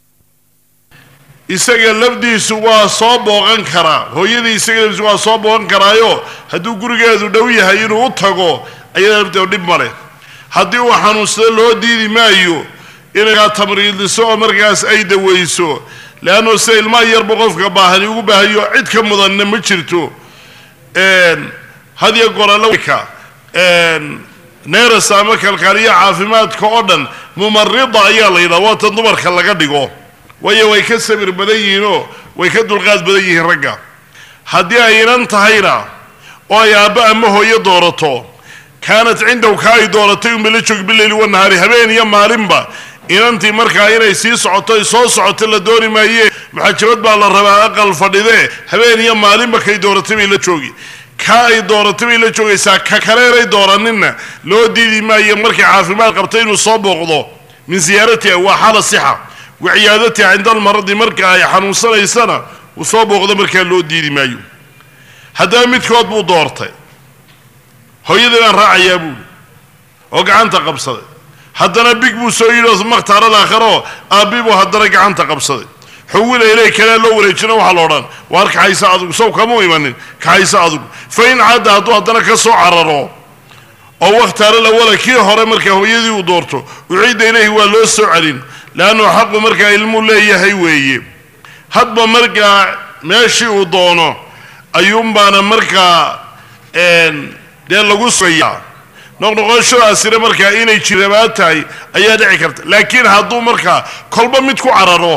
isaga lafdiisu waa soo booqan karaa hooyadii isaga lafdiisu waa soo booqan karaayo hadduu gurigeedu dhow yahay inuu u tago ayada lafteedu dhib ma leh haddii uu xanuunsado loo diidi maayo inay tamriidiso oo markaas ay dawayso leanno sida ilmaha yarba qofka baahani ugu baahayo cid ka mudanna ma jirto hadiyo goralka neeras ama kalkaaliya caafimaadka oo dhan mumarida ayaa la yidhaha waa tan dumarka laga dhigo waayo way ka sabir badan yihiinoo way ka dulqaad badan yihiin ragga haddii aynan tahayna oo ay aabba ama hooyo doorato kaanat cindahu ka ay dooratay unba la joog bileyli wanahaari habeen iyo maalinba inantii markaa inay sii socoto ay soo socoto la dooni maaye maxajabad baa la rabaa aqal fadhidee habeen iyo maalinba kay dooratay bay la joogi ka ay dooratay bay la joogaysaa ka kaleenay dooraninna loo diidi maayo markay caafimaad qabta inuu soo booqdo min siyaaratiha waa xaala sixa wa ciyaadatiha cinda almaradi marka ay xanuunsanaysana uu soo booqdo markaa loo diidi maayo haddaba midkood buu doortay hooyadii baan raacayaa buuli oo gacanta qabsaday haddana big buu soo yidhi oo makhtaar alaakharo aabbi buu haddana gacanta qabsaday xuwila ilay kalea loo wareejina waxaa la odhan waar kaxaysa adugu sow kamau imanin kaxaysa adugu fa in cadda hadduu haddana ka soo cararo oo wakhtaara lawala kii hore markaa hooyadii uu doorto uciidda ilayhi waa loo soo celin leannu xaqu markaa ilmuu leeyahay weeye hadba markaa meeshii uu doono ayuunbaana markaa dee lagu sugayaa noqnoqoshadaasina markaa inay jirabaa tahay ayaa dhici karta laakiin hadduu markaa kolba mid ku cararo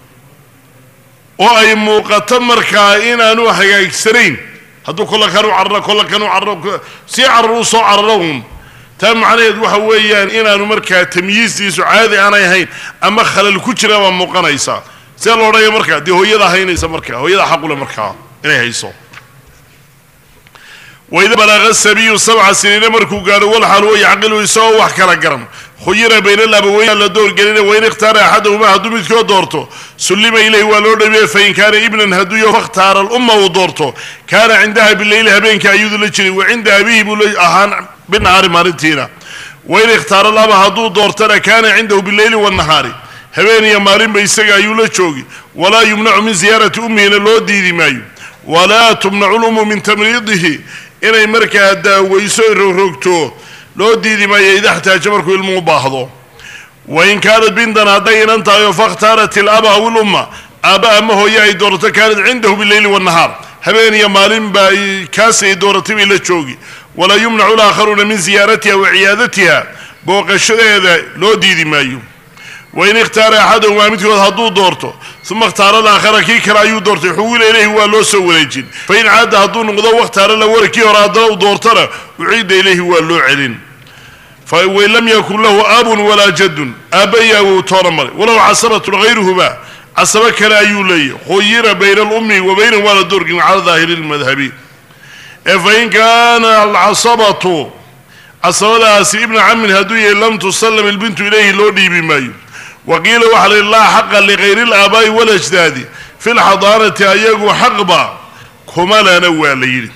oo ay muuqato markaa inaanu hagaagsanayn hadduu kolla kan u cararo kolla kan u cararo sii cararo u soo cararo uun taa macnaheed waxa weeyaan inaanu markaa tamyiistiisu caadi aanay ahayn ama khalal ku jira baa muuqanaysa see lo odhanaya markaa dee hooyada haynaysa markaa hooyada xaqule markaa inay hayso waida balaqa sabiyu sabca siniina markuu gaadho walxaal huwa yacqilu isagoo wax kala garan khuyira bayna alabaweyn la doorgelina wain ikhtaara axadahuma hadduu midkood doorto sullima ilayhi waa loo dhaweeye fain kaana ibnan hadduu yaho fakhtaara alumma uu doorto kaana cindaha bileyli habeenka ayuudu la jiray wa cinda abihi buu la ahaan binahaari maalintiina wain ikhtaara alaba hadduu doortana kaana cindahu bileyli wanahaari habeen iyo maalinba isaga ayuu la joogi walaa yumnacu min ziyaarati ummihina loo diidi maayo walaa tumnacu lummu min tamriidihi inay markaa daaweyso rogrogto loo diidi maayo ida xtaaja markuu ilmu u baahdo wain kaanat bintan hadday inan tahay oo fakhtaarat ilaba aw ilumma aabba ama hooye ay doorato kaanat cindahu bileyli wanahaar habeen iyo maalinba kaas ay dooratay bay la joogi walaa yumnacu laakharuuna min ziyaaratiha wa ciyaadatiha booqashadeeda loo diidi maayo wain ikhtaara axadahumaa midkood hadduu doorto uma ikhtaara alaakhara kii kale ayuu doortay xuwila ilayhi waa loo soo wareejin fain caada hadduu noqdo wakhtaara lawara kii hore haddana u doortana uciida ilayhi waa loo celin fawain lam yakun lahu abun walaa jadun aabba iyo awow toona male walow casabatun hayruhuma casabo kale ayuu leeyahy khuyira bayna alummi wa baynahum waa la doorgin cala daahiri lmadhabi ee fain kaana alcasabatu casabadaasi ibna camin hadduu yahay lam tusallam ilbintu ilayhi loo dhiibi maayo waqiila waxaa la yidhi laa xaqa ligayri alaabaa'i walajdaadi fi lxadaanati ayagu xaqba kuma lana waa la yidhi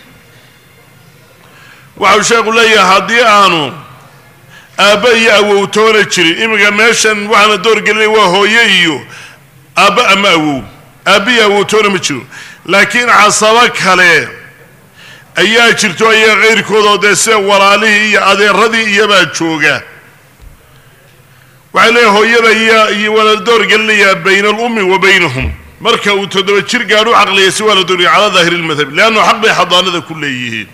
waxau sheekhu leeyahay haddii aanu aabba iyo awowtoona jirin iminka meeshan waxaana doorgelinaya waa hooye iyo aabba ama awow aabba iyo awowtoona ma jiro laakiin casabo kale ayaa jirto ayaga kayrkoodoo dee sida walaalihii iyo adeeradii iyobaa jooga waxay leeyahy hooyada iyo waa la doorgelinayaa bayna alummi wa baynahum marka uu toddoba jir gaadh u caqliya si waa la doorgeliya calaa daahiri lmadhabi leannu xaq bay xadaanada ku leeyihiin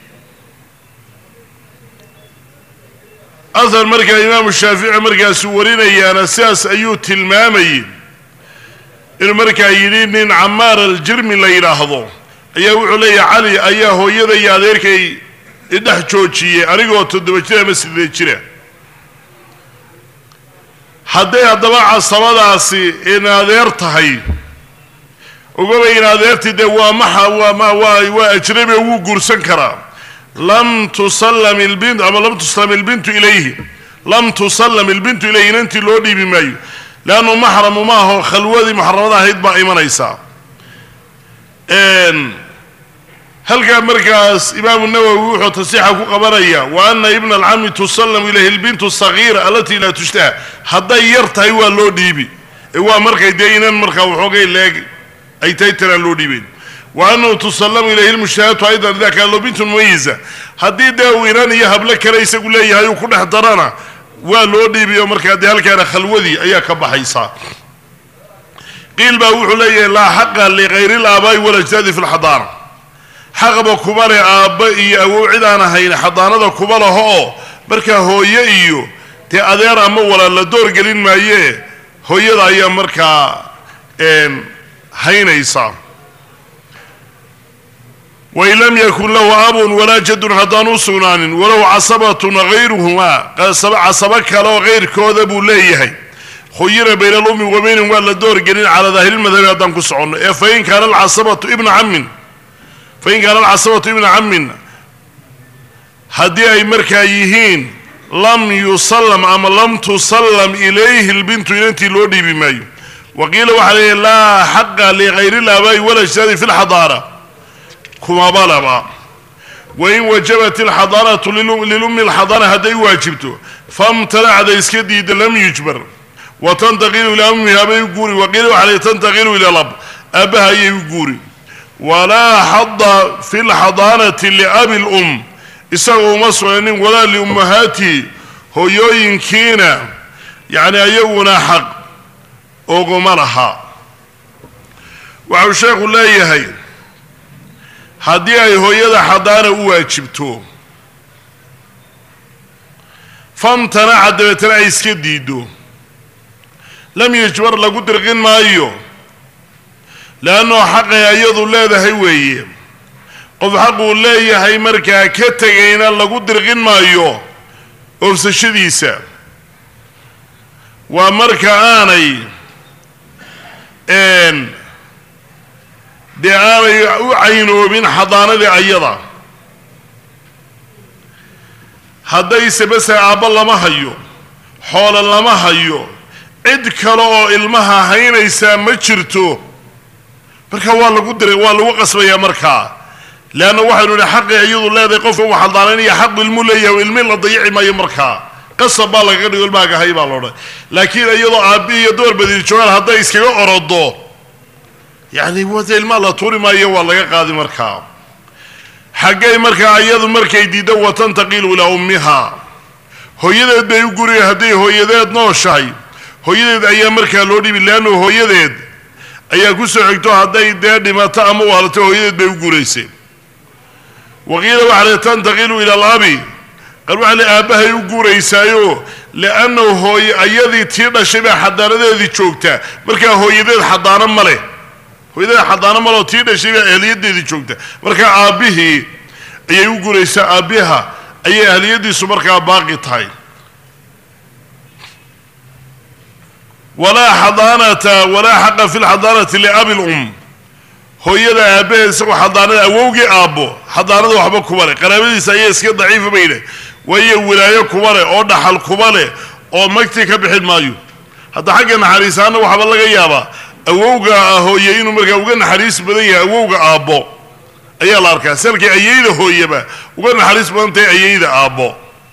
ahar markaa imaamu shaafici markaasuu warinayaana sidaas ayuu tilmaamayay inuu markaa yidhi nin camaar aljirmi la yidhaahdo ayaa wuxuu leeyahay cali ayaa hooyada iyo adeerkay idhex joojiyey anigoo toddoba jir ama sideed jira hadday haddaba casabadaasi in adeer tahay ogabay in adeertii dee waa maxa waa ma waa waa ajnabi oo wuu guursan karaa lam tusallam ilbint ama lam tusallam ilbintu ilayhi lam tusallam ilbintu ilayhi inantii loo dhiibi maayo leannu maxramu maaho khalwadii muxaramada ahayd baa imanaysaa halkaa markaas imaamu nawowi wuxuu tasiixa ku qabanaya wa ana ibna alcami tusallamu ilayhi lbintu sagiira alatii laa tushtaha hadday yar tahay waa loo dhiibi ee waa markay dee inan markaa waxoogay leeg ay tahay tanaan loo dhiibeyn wa anahu tusallamu ilayhi lmushtahatu aydan ida kaana loo bintun mumayiza haddii dee uu inan iyo hablo kale isagu leeyahay uu ku dhex darana waa loo dhiibiyo markaa dee halkaana khalwadii ayaa ka baxaysaa qiil baa wuxuu leeyahay laa xaqa ligayri laabaa'i walajdaadi fi lxadaana xaqba kuma leh aabba iyo awow cid aan ahayn xadaanada kuma laho oo markaa hooye iyo dee adeer ama walaal la doorgelin maayee hooyada ayaa markaa haynaysa wain lam yakun lahu abun walaa jadun haddaan u sugnaanin walow casabatun hayruhumaa casabo kale oo kayrkooda buu leeyahay khuyira bayna alummi wa baynahum waa la doorgelin calaa daahiriilmadhabi haddaan ku soconno ee fain kaana alcasabatu ibna camin fain kaana alcasabatu ibna camin haddii ay markaa yihiin lam yusallam ama lam tusallam ilayhi lbintu inantii loo dhiibi maayo wa qiila waxaa leeyahy laa xaqa ligayri laabaa'i walajdaadi fi lxadaana kumabalaba wain wajabat alxadaanatu lilummi alxadaana hadday waajibto famtanacda iska diida lam yujbar wa tantaqilu ilaa ummiha bay u guuri waqiila waxaa leeyahy tantaqilu ila lab aabbaha ayay u guuri walaa xada fi lxadaanati liabi lum isaga uma sugnanin walaa liummahaatihi hooyooyinkiina yacni ayaguna xaq oguma laha waxau sheekhu leeyahay haddii ay hooyada xadaana u waajibto famtanaca dabeetana ay iska diiddo lam yajbar lagu dirqin maayo leannao xaqay ayadu leedahay weeye qof xaquu leeyahay markaa ka tegayna lagu dirqin maayo oofsashadiisa waa marka aanay dee aanay u caynoobin xadaanadii ayada haddayse base aabbo lama hayo xoolo lama hayo cid kale oo ilmaha haynaysaa ma jirto marka waa lagu diray waa lagu qasbayaa markaa leanna waxaynu idhi xaqii iyadu leedahay qofka uu xaldaanaynaya xaq ilmu leeyahay o ilmi la dayici maayo markaa qasab baa lagaga dhigo ilmahaga hay baa loodhan laakiin iyadoo aabbi iyo door badiir joogaan hadday iskaga orodo yacni wata ilmaha la tuuri maayo waa laga qaadi markaa xaggay markaa iyadu markay diiddo watantaqilu ilaa ummiha hooyadeed bay u guriya hadday hooyadeed nooshahay hooyadeed ayaa markaa loo dhibi leannu hooyadeed ayaa ku soo xigto hadday dee dhimato ama waalato hooyadeed bay u guraysay waqiila waxaa le tantaqilu ila alabi qal waxaa le aabbahay u guuraysaayo liannahu hooye ayadii tii dhashay baa xadaanadeedii joogtaa markaa hooyadeed xadaano ma leh hooyadeed xadaano ma leo tii dhashay baa ahliyadeedii joogta markaa aabbihii ayay u guraysaa aabbiha ayay ahliyadiisu markaa baaqi tahay walaa xadaanata walaa xaqa fi lxadaanati liabi lum hooyada aabbaheed isagoo xadaanada awowgii aabbo xadaanada waxba kuma leh qaraabadiisa ayaa iska daciifa bay leh waayo wilaayo kuma leh oo dhaxal kuma leh oo magti ka bixin maayo hadda xagga naxariisaana waxaaba laga yaabaa awowga hooye inuu markaa uga naxariis badan yahay awowga aabbo ayaa la arkaa salkay ayayda hooyaba uga naxariis badan tahay ayayda aabbo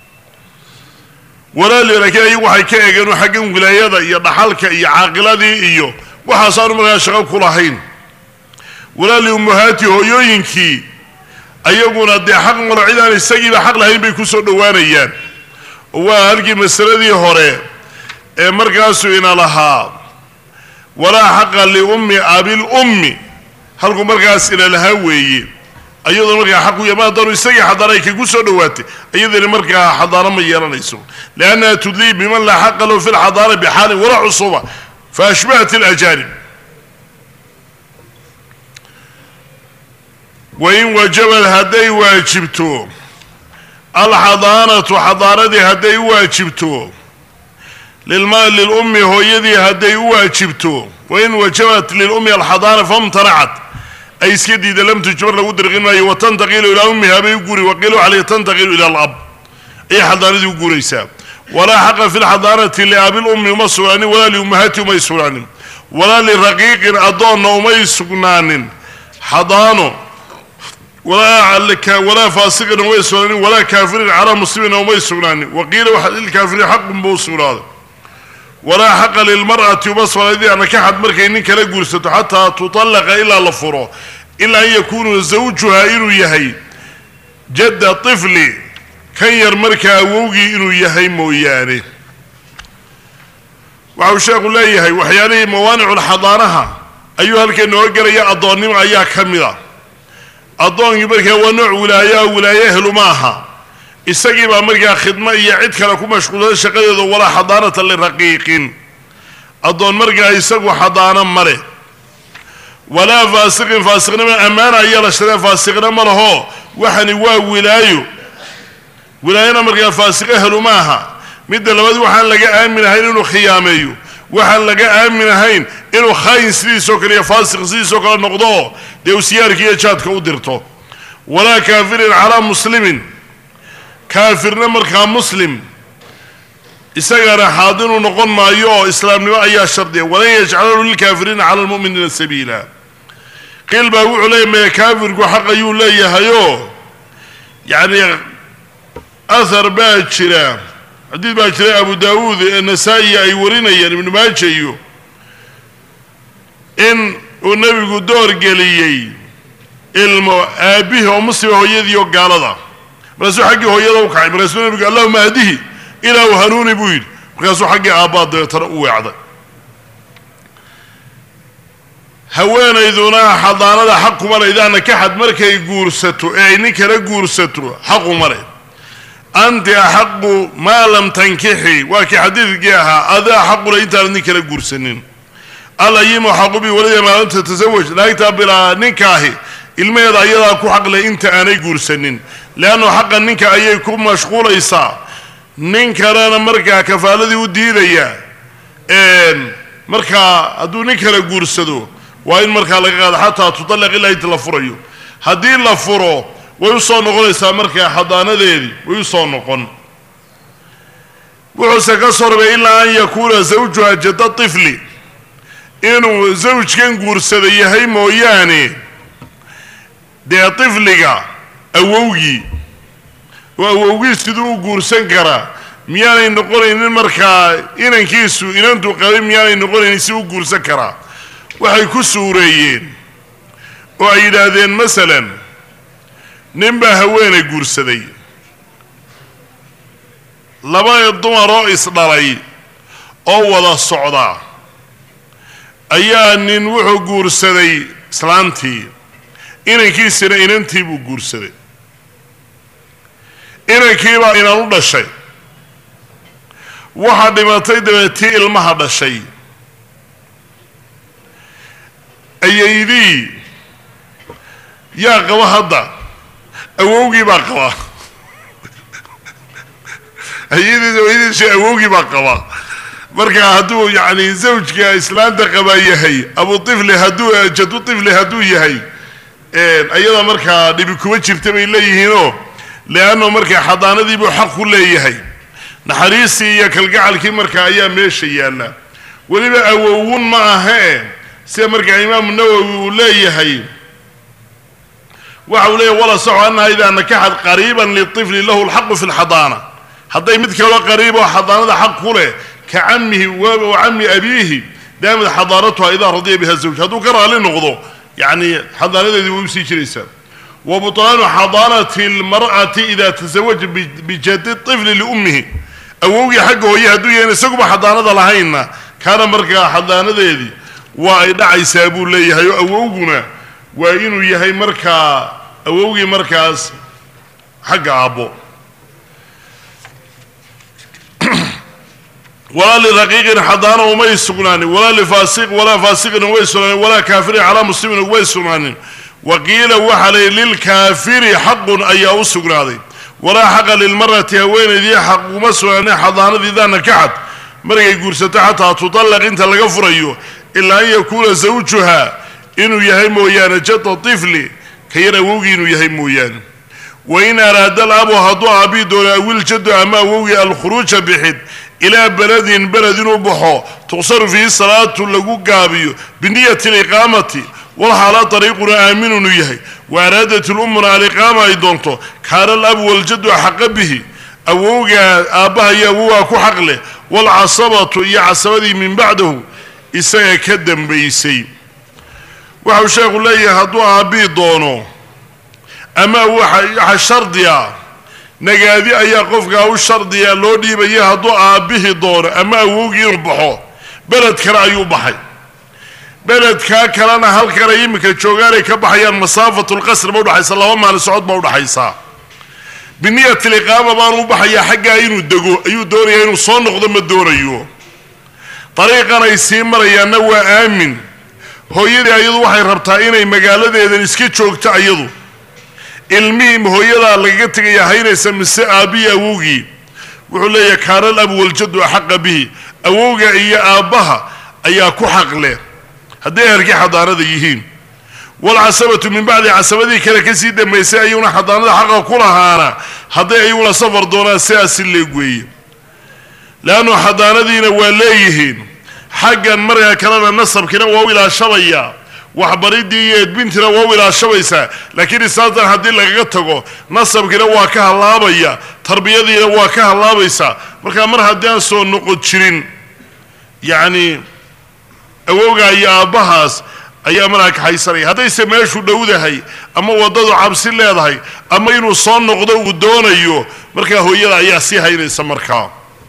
walaali laakiin ayagu waxay ka eegeen xaggan wilaayada iyo dhaxalka iyo caaqiladii iyo waxaasaanu markaa shaqo ku lahayn walaali ummahaati hooyooyinkii ayaguna dee xaq malo cid aan isagiiba xaq lahayn bay kusoo dhowaanayaan oo waa halkii masaladii hore ee markaasuu ina lahaa walaa xaqa liummi abil ummi halkuu markaas ina lahaa weeye ayadoo markaa xaq u yama haddaanu isagii xadaana ay kagu soo dhowaatay iyadani markaa xadaano ma yeelanayso liannaha tudlii biman laa xaqa lahu fi lxadaana bixaalin walaa cusuba fa ashbahat alajaanib wain wajabad hadday waajibto alxadaanatu xadaanadii hadday u waajibto lilma lilummi hooyadii hadday u waajibto wain wajabat lilummi alxadaana famtanacat ay iska diida lam tujbar lagu dirqin maayo watantaqilu ilaa ummiha bay u guri waqiilu caleyh tantaqilu ila alab ayay xadaanadii u guuraysaa walaa xaqa fi lxadaanati liabilummi uma sugnaanin walaa liummahati umay sugnaanin walaa liraqiiqin addoonna umay sugnaanin xadaano walaa faasiqina umay sugnaanin walaa kaafirin calaa muslimina umay sugnaanin waqiila waxa lilkaafiriin xaqun buu sugnaaday walaa xaqa lilmar'ati uma sugnaanin nakaxad markay nin kala guursato xataa tutallaqa ilaa la furo ilaa an yakuunu zawjuha inuu yahay jadda tifli kan yar markaa awowgii inuu yahay mooyaane waxau sheekhu leeyahay waxyaalihii mawaaniculxadaanaha ayuu halkan nooga gelaya addoonnimo ayaa ka mid a addoonkii markaa waa nooc wilaayaa wilaaye ehlu ma aha isagii baa markaa khidmo iyo cid kale ku mashquulsan shaqadeeda walaa xadaanata liraqiiqin addoon markaa isagu xadaano ma leh walaa faasiqin faasiqnimo ammaana ayaa la shadee faasiqna ma laho waxani waa wilaayo wilaayana markaa faasiq ehlu ma aha midda labaad waxaan laga aamin ahayn inuu khiyaameeyo waxaan laga aamin ahayn inuu khaayin sidiisoo kale iyo faasiq sidiisoo kale noqdo dee uu siyaarka iyo jaadka u dirto walaa kaafirin calaa muslimin kaafirna markaa muslim isagana xaadinu noqon maayo oo islaamnimo ayaa shardiya walan yajcalahu lilkaafiriina cala lmu'miniina sabiila qiil baa wuxuu leeyahy maya kaafirku xaq ayuu leeyahayoo yacni ahar baa jira xadiid baa jira abu daawuud ee nasaa-i ay warinayaan ibnu maaja iyo in uu nebigu door geliyey ilmo aabihi oo muslima hooyadii oo gaalada markaasuu xaggii hooyada u kacay markaasuu nebigu allahuma ahdihi ilaahu hanuuni buu yidhi markaasuu xaggii aabbaa dabeetana u weecday haweenayduna xadaanada xaq kuma le idaa nakaxad markay guursato ee ay nin kala guursato xaquma leh anti axaqu maa lam tankixi waa kii xadiidkii ahaa adaa xaqule intaanad nin kala guursanin alayimu xaqu bi walida maa lam tatasawaj naagtaa bilaa ninkaahi ilmaheeda ayadaa ku xaqleh inta aanay guursanin leannu xaqa ninka ayay ku mashquulaysaa nin kalena markaa kafaaladii u diidaya markaa hadduu nin kala guursado waa in markaa laga qaado xataa tutallaq ilaa inta la furayo haddii la furo way u soo noqonaysaa markaa xadaanadeedii way u soo noqon wuxuuse ka soo rabay ilaa an yakuuna zawjuha jadda tifli inuu zawjkan guursada yahay mooyaane dee tifliga awowgii oo awowgii siduu u guursan karaa miyaanay noqonaynin markaa inankiisu inantu qabin miyaanay noqonaynin si u guursan karaa waxay ku suureeyeen oo ay yidhaahdeen masalan nin baa haweenay guursaday laba dumaroo isdhalay oo wada socda ayaa nin wuxuu guursaday islaantii inankiisina inantii buu guursaday inankiibaa inan u dhashay waxaa dhimatay dabeetii ilmaha dhashay ayaydii yaa qaba hadda awowgii baa qaba ayadiis ayadiis awowgii baa qaba marka hadduu yacni zawjka islaanta qabaa yahay abu tifli hadduu jadu tifli hadduu yahay ayada markaa dhibi kuma jirta bay leeyihiinoo leanno markaa xadaanadiibuu xaq ku leeyahay naxariistii iyo kalgacalkii markaa ayaa meesha yaalla weliba awowun ma ahee sida markaa imaamu nawowi uu leeyahay waxa uu leeyahy wala saxu annaha idaa nakaxad qariiban litifli lahu lxaqu fi lxadaana hadday mid kaloo qariib oo xadaanada xaq ku leh ka camihi wa cami abiihi daamid xadaanatuha idaa radiya biha zawj hadduu ka raali noqdo yacni xadaanadeedii way usii jiraysaa wa butlaanu xadaanati lmar'ati ida tasawaja bijadi tifli liummihi awowgii xagga hooye hadduu yahan isaguba xadaanada lahaynna kaana markaa xadaanadeedii waa ay dhacaysaa buu leeyahay oo awowguna waa inuu yahay markaa awowgii markaas xagga aabbo walaa liraqiiqin xadaana umay sugnaanin walaa lifaasiq walaa faasiqin umay sugnaanin walaa kaafirin calaa muslimin umay sugnaanin wa qiila waxaa layihi lilkaafiri xaqun ayaa u sugnaaday walaa xaqa lilmarati haweenaydii xaq uma sugnaanin xadaanadii daa nakaxad markay guursato xataa tutallaq inta laga furayo ilaa an yakuuna zawjuha inuu yahay mooyaane jada tifli ka yar awowgii inuu yahay mooyaane wain araada alabu hadduu aabii doono awiljadu ama awowgii alkhuruuja bixid ilaa beledin beled inuu baxo tuqsaru fiihi salaatu lagu gaabiyo biniyati aliqaamati walxaala dariiquna aaminun uu yahay wa araadat lummuna aliqaama ay doonto kaana alabu waljadu axaqa bihi awowgaa aabbaha iyo awogaa ku xaq leh waalcasabatu iyo casabadii min bacdahu isaga ka dambaysay waxau sheekhu leeyahay hadduu aabbii doono ama waxa shardiya nagaadi ayaa qofkaa u shardiya loo dhiibaya hadduu aabbihii doono ama awowgii inuu baxo beled kale ayuu baxay beledkaa kalena halkan ay iminka joogaanay ka baxayaan masaafatu lqasr ba udhaxaysa laba maalin socod ba udhaxaysaa biniyati liqaama baanu u baxayaa xaggaa inuu dego ayuu doonayaa inuu soo noqdo ma doonayo dariiqan ay sii marayaanna waa aamin hooyadii ayadu waxay rabtaa inay magaaladeedan iska joogto ayadu ilmihii hooyadaa lagaga tegaya haynaysa mise aabbihi awowgii wuxuu leeyahay kaana alabu waljadu axaqa bihi awowga iyo aabbaha ayaa ku xaq leh hadday ehelkii xadaanada yihiin walcasabatu min bacdi casabadii kale kasii dambaysay ayuuna xadaanada xaqa ku lahaana hadday ayaguna safar doonaan sidaasi leegweeye leannu xadaanadiina waa leeyihiin xaggan markaa kalena nasabkiina waa u ilaashabayaa waxbaridii iyo edbintiina waa u ilaashabaysaa laakiin isaatan haddii lagaga tago nasabkiina waa ka hallaabaya tarbiyadiina waa ka hallaabaysaa markaa mar haddii aan soo noqon jirin yacni awowgaa iyo aabbahaas ayaa markaa kaxaysanaya haddayse meeshu dhowdahay ama waddadu cabsi leedahay ama inuu soo noqdo uu doonayo markaa hooyada ayaa sii haynaysa markaa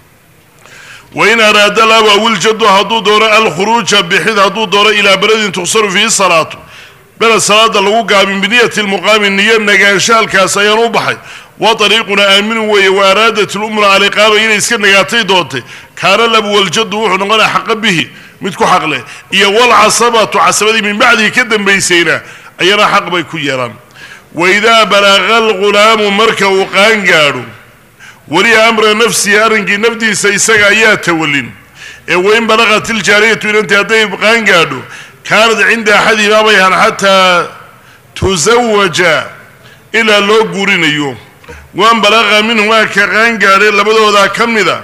wain araada labu awiljadu hadduu doono alkhuruuja bixid hadduu doono ilaa beledin tuqsaru fiihi salaatu beled salaada lagu gaabin biniyati lmuqaami niyo nagaansho halkaas ayaan u baxay wa ariiquna aaminu weeye wa araadat lumra aliqaama inay iska nagaatay doontay kaana labu waljadu wuxuu noqonaya xaqa bihi mid ku xaq leh iyo walcasabatu casabadii min bacdihi ka dambaysayna ayana xaq bay ku yeelaan waidaa balaqa alghulaamu marka uu qaan gaadho weliya amra nafsihi arrinkii nafdiisa isaga ayaa tawalin ee wain balaqat iljaariyatu inantii hadday qaan gaadho kaanad cinda axadihimaa bay ahaan xataa tusawaja ilaa loo guurinayo waan balaqa minhumaa ka qaan gaadhay labadoodaa ka mida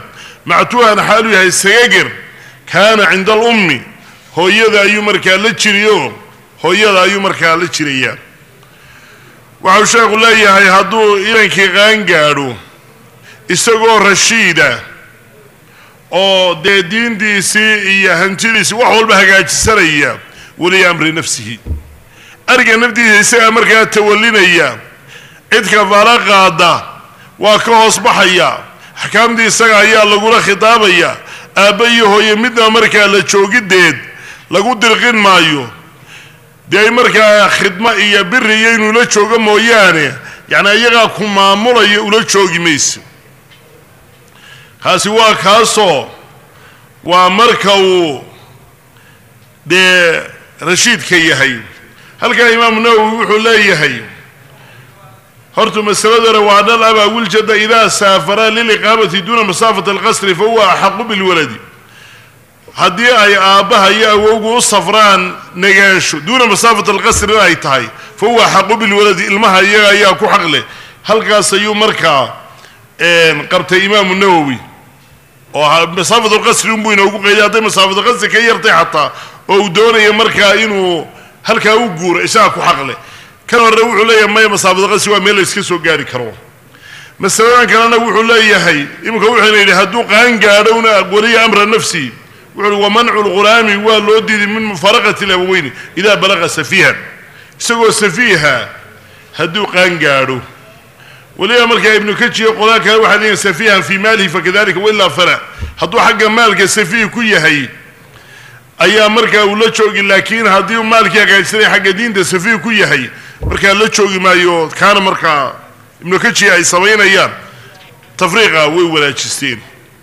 mactuuhan xaaluu yahay sagager kaana cinda alummi hooyada ayuu markaa la jiriyo hooyada ayuu markaa la jirayaa waxau sheekhu leeyahay hadduu inankii qaan gaadho isagoo rashiida oo dee diintiisii iyo hantidiisii wax walba hagaajisanaya weliya amri nafsihi ariga naftiisa isagaa markaa tawalinaya cid kafaalo qaada waa ka hoos baxaya axkaamtii isaga ayaa lagula khitaabaya aabba iyo hooye midna markaa la joogideed lagu dirqin maayo dee markaa khidmo iyo biri iyo inuu la joogo mooyaane yacni iyagaa ku maamulaya ula joogi mayso kaasi waa kaasoo waa marka uu dee rashiidka yahay halkaa imaamu nawowi wuxuu leeyahay hortu masaladana waa dhal abaa wiljada idaa saafara liliqaamati duuna masaafati alqasri fahuwa axaqu bilwaladi haddii ay aabbaha iyo awowgu u safraan negaansho duuna masaafati alqasrina ay tahay fa huwa axaqu bilwaladi ilmaha iyaga ayaa ku xaq leh halkaas ayuu markaa qabtay imaamu nawowi oo masaafat lqasri unbuu inoogu qeyday hadday masaafat lqasri ka yartay xataa oo uu doonaya markaa inuu halkaa u guuro isaga ku xaq leh kan hore wuxuu leeyahay maya masaafat qasri waa meel la iska soo gaari karo masaladan kalena wuxuu leeyahay iminka wuxuuna yidhi hadduu qaan gaadhowna waliya amra nafsi wuxu uhi wamancu lghulaami waa loo diiday min mufaraqati labaweyni idaa balaqa safiihan isagoo safiiha hadduu qaan gaadho weliba markaa ibnu kajiyo qolaan kale waxay leeyihin safiihan fii maalihi fakadalika wailaa fala hadduu xagga maalka safiih ku yahay ayaa markaa uu la joogi laakiin haddii uu maalkii hagaajsanay xagga diinta safiih ku yahay markaa la joogi maayo kaana markaa ibnu kajiya ay samaynayaan tafriiqa way wanaajisteen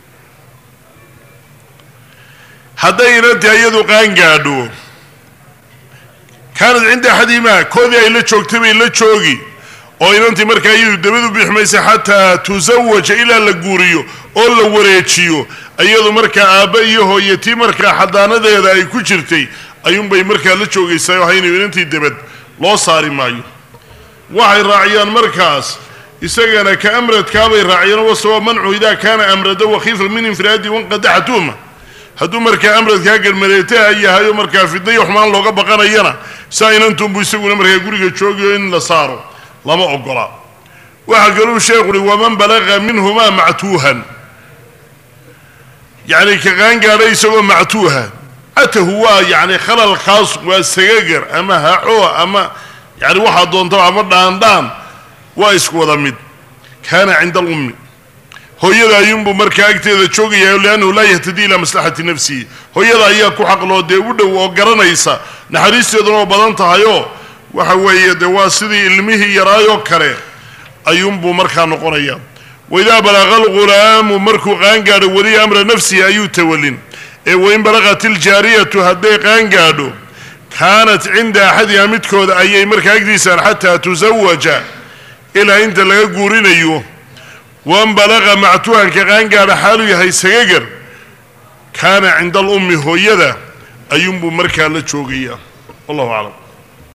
hadday inantii iyadu qaan gaadho kaanad cinda axadihimaa koodii ay la joogtay bay la joogi oo inantii markaa iyadu dabadu bixmaysa xataa tusawaja ilaa la guuriyo oo la wareejiyo iyadu markaa aabba iyo hooyatii markaa xadaanadeeda ay ku jirtay ayuunbay markaa la joogaysaa oo haynayo inantii dabad loo saari maayo waxay raaciyaan markaas isagana ka amradkaabay raaciyaan wasawa mancu idaa kaana amrada wakhiifa min infiraadi wanqadaxa tuhma hadduu markaa amradkaa garmareetaha yahayo markaa fidna iyo xumaan looga baqanayana saa inantunbu isaguna markaa guriga joogiyo in la saaro lama ogola waxaa kaluu sheekhu uhi waman balaqa minhumaa mactuuhan yacni ka qaangaadha isagoo mactuuha atahu waa yacni khalal khaas waa sagagar ama haco ama yani waxaa doontaba ama dhaandhaan waa isku wada mid kaana cinda alummi hooyada ayuunbuu markaa agteeda joogayaa liannahu laa yahtadii ilaa maslaxati nafsihi hooyada ayaa ku xaqloo dee u dhow oo garanaysa naxariisteeduna oo badan tahayoo waxa weeye dee waa sidii ilmihii yaraayoo kale ayuunbuu markaa noqonaya waidaa balaqa alghulaamu markuu qaangaadho weliya amra nafsihi ayuu tawalin ee wain balaqat iljaariyatu hadday qaangaadho kaanat cinda axadiha midkooda ayay markaa agdiisaan xataa tusawaja ilaa inta laga guurinayo wan balaqa mactuuhanka qaangaadha xaaluu yahay sagagar kaana cinda alummi hooyada ayuunbuu markaa la joogayaa wallahu aclam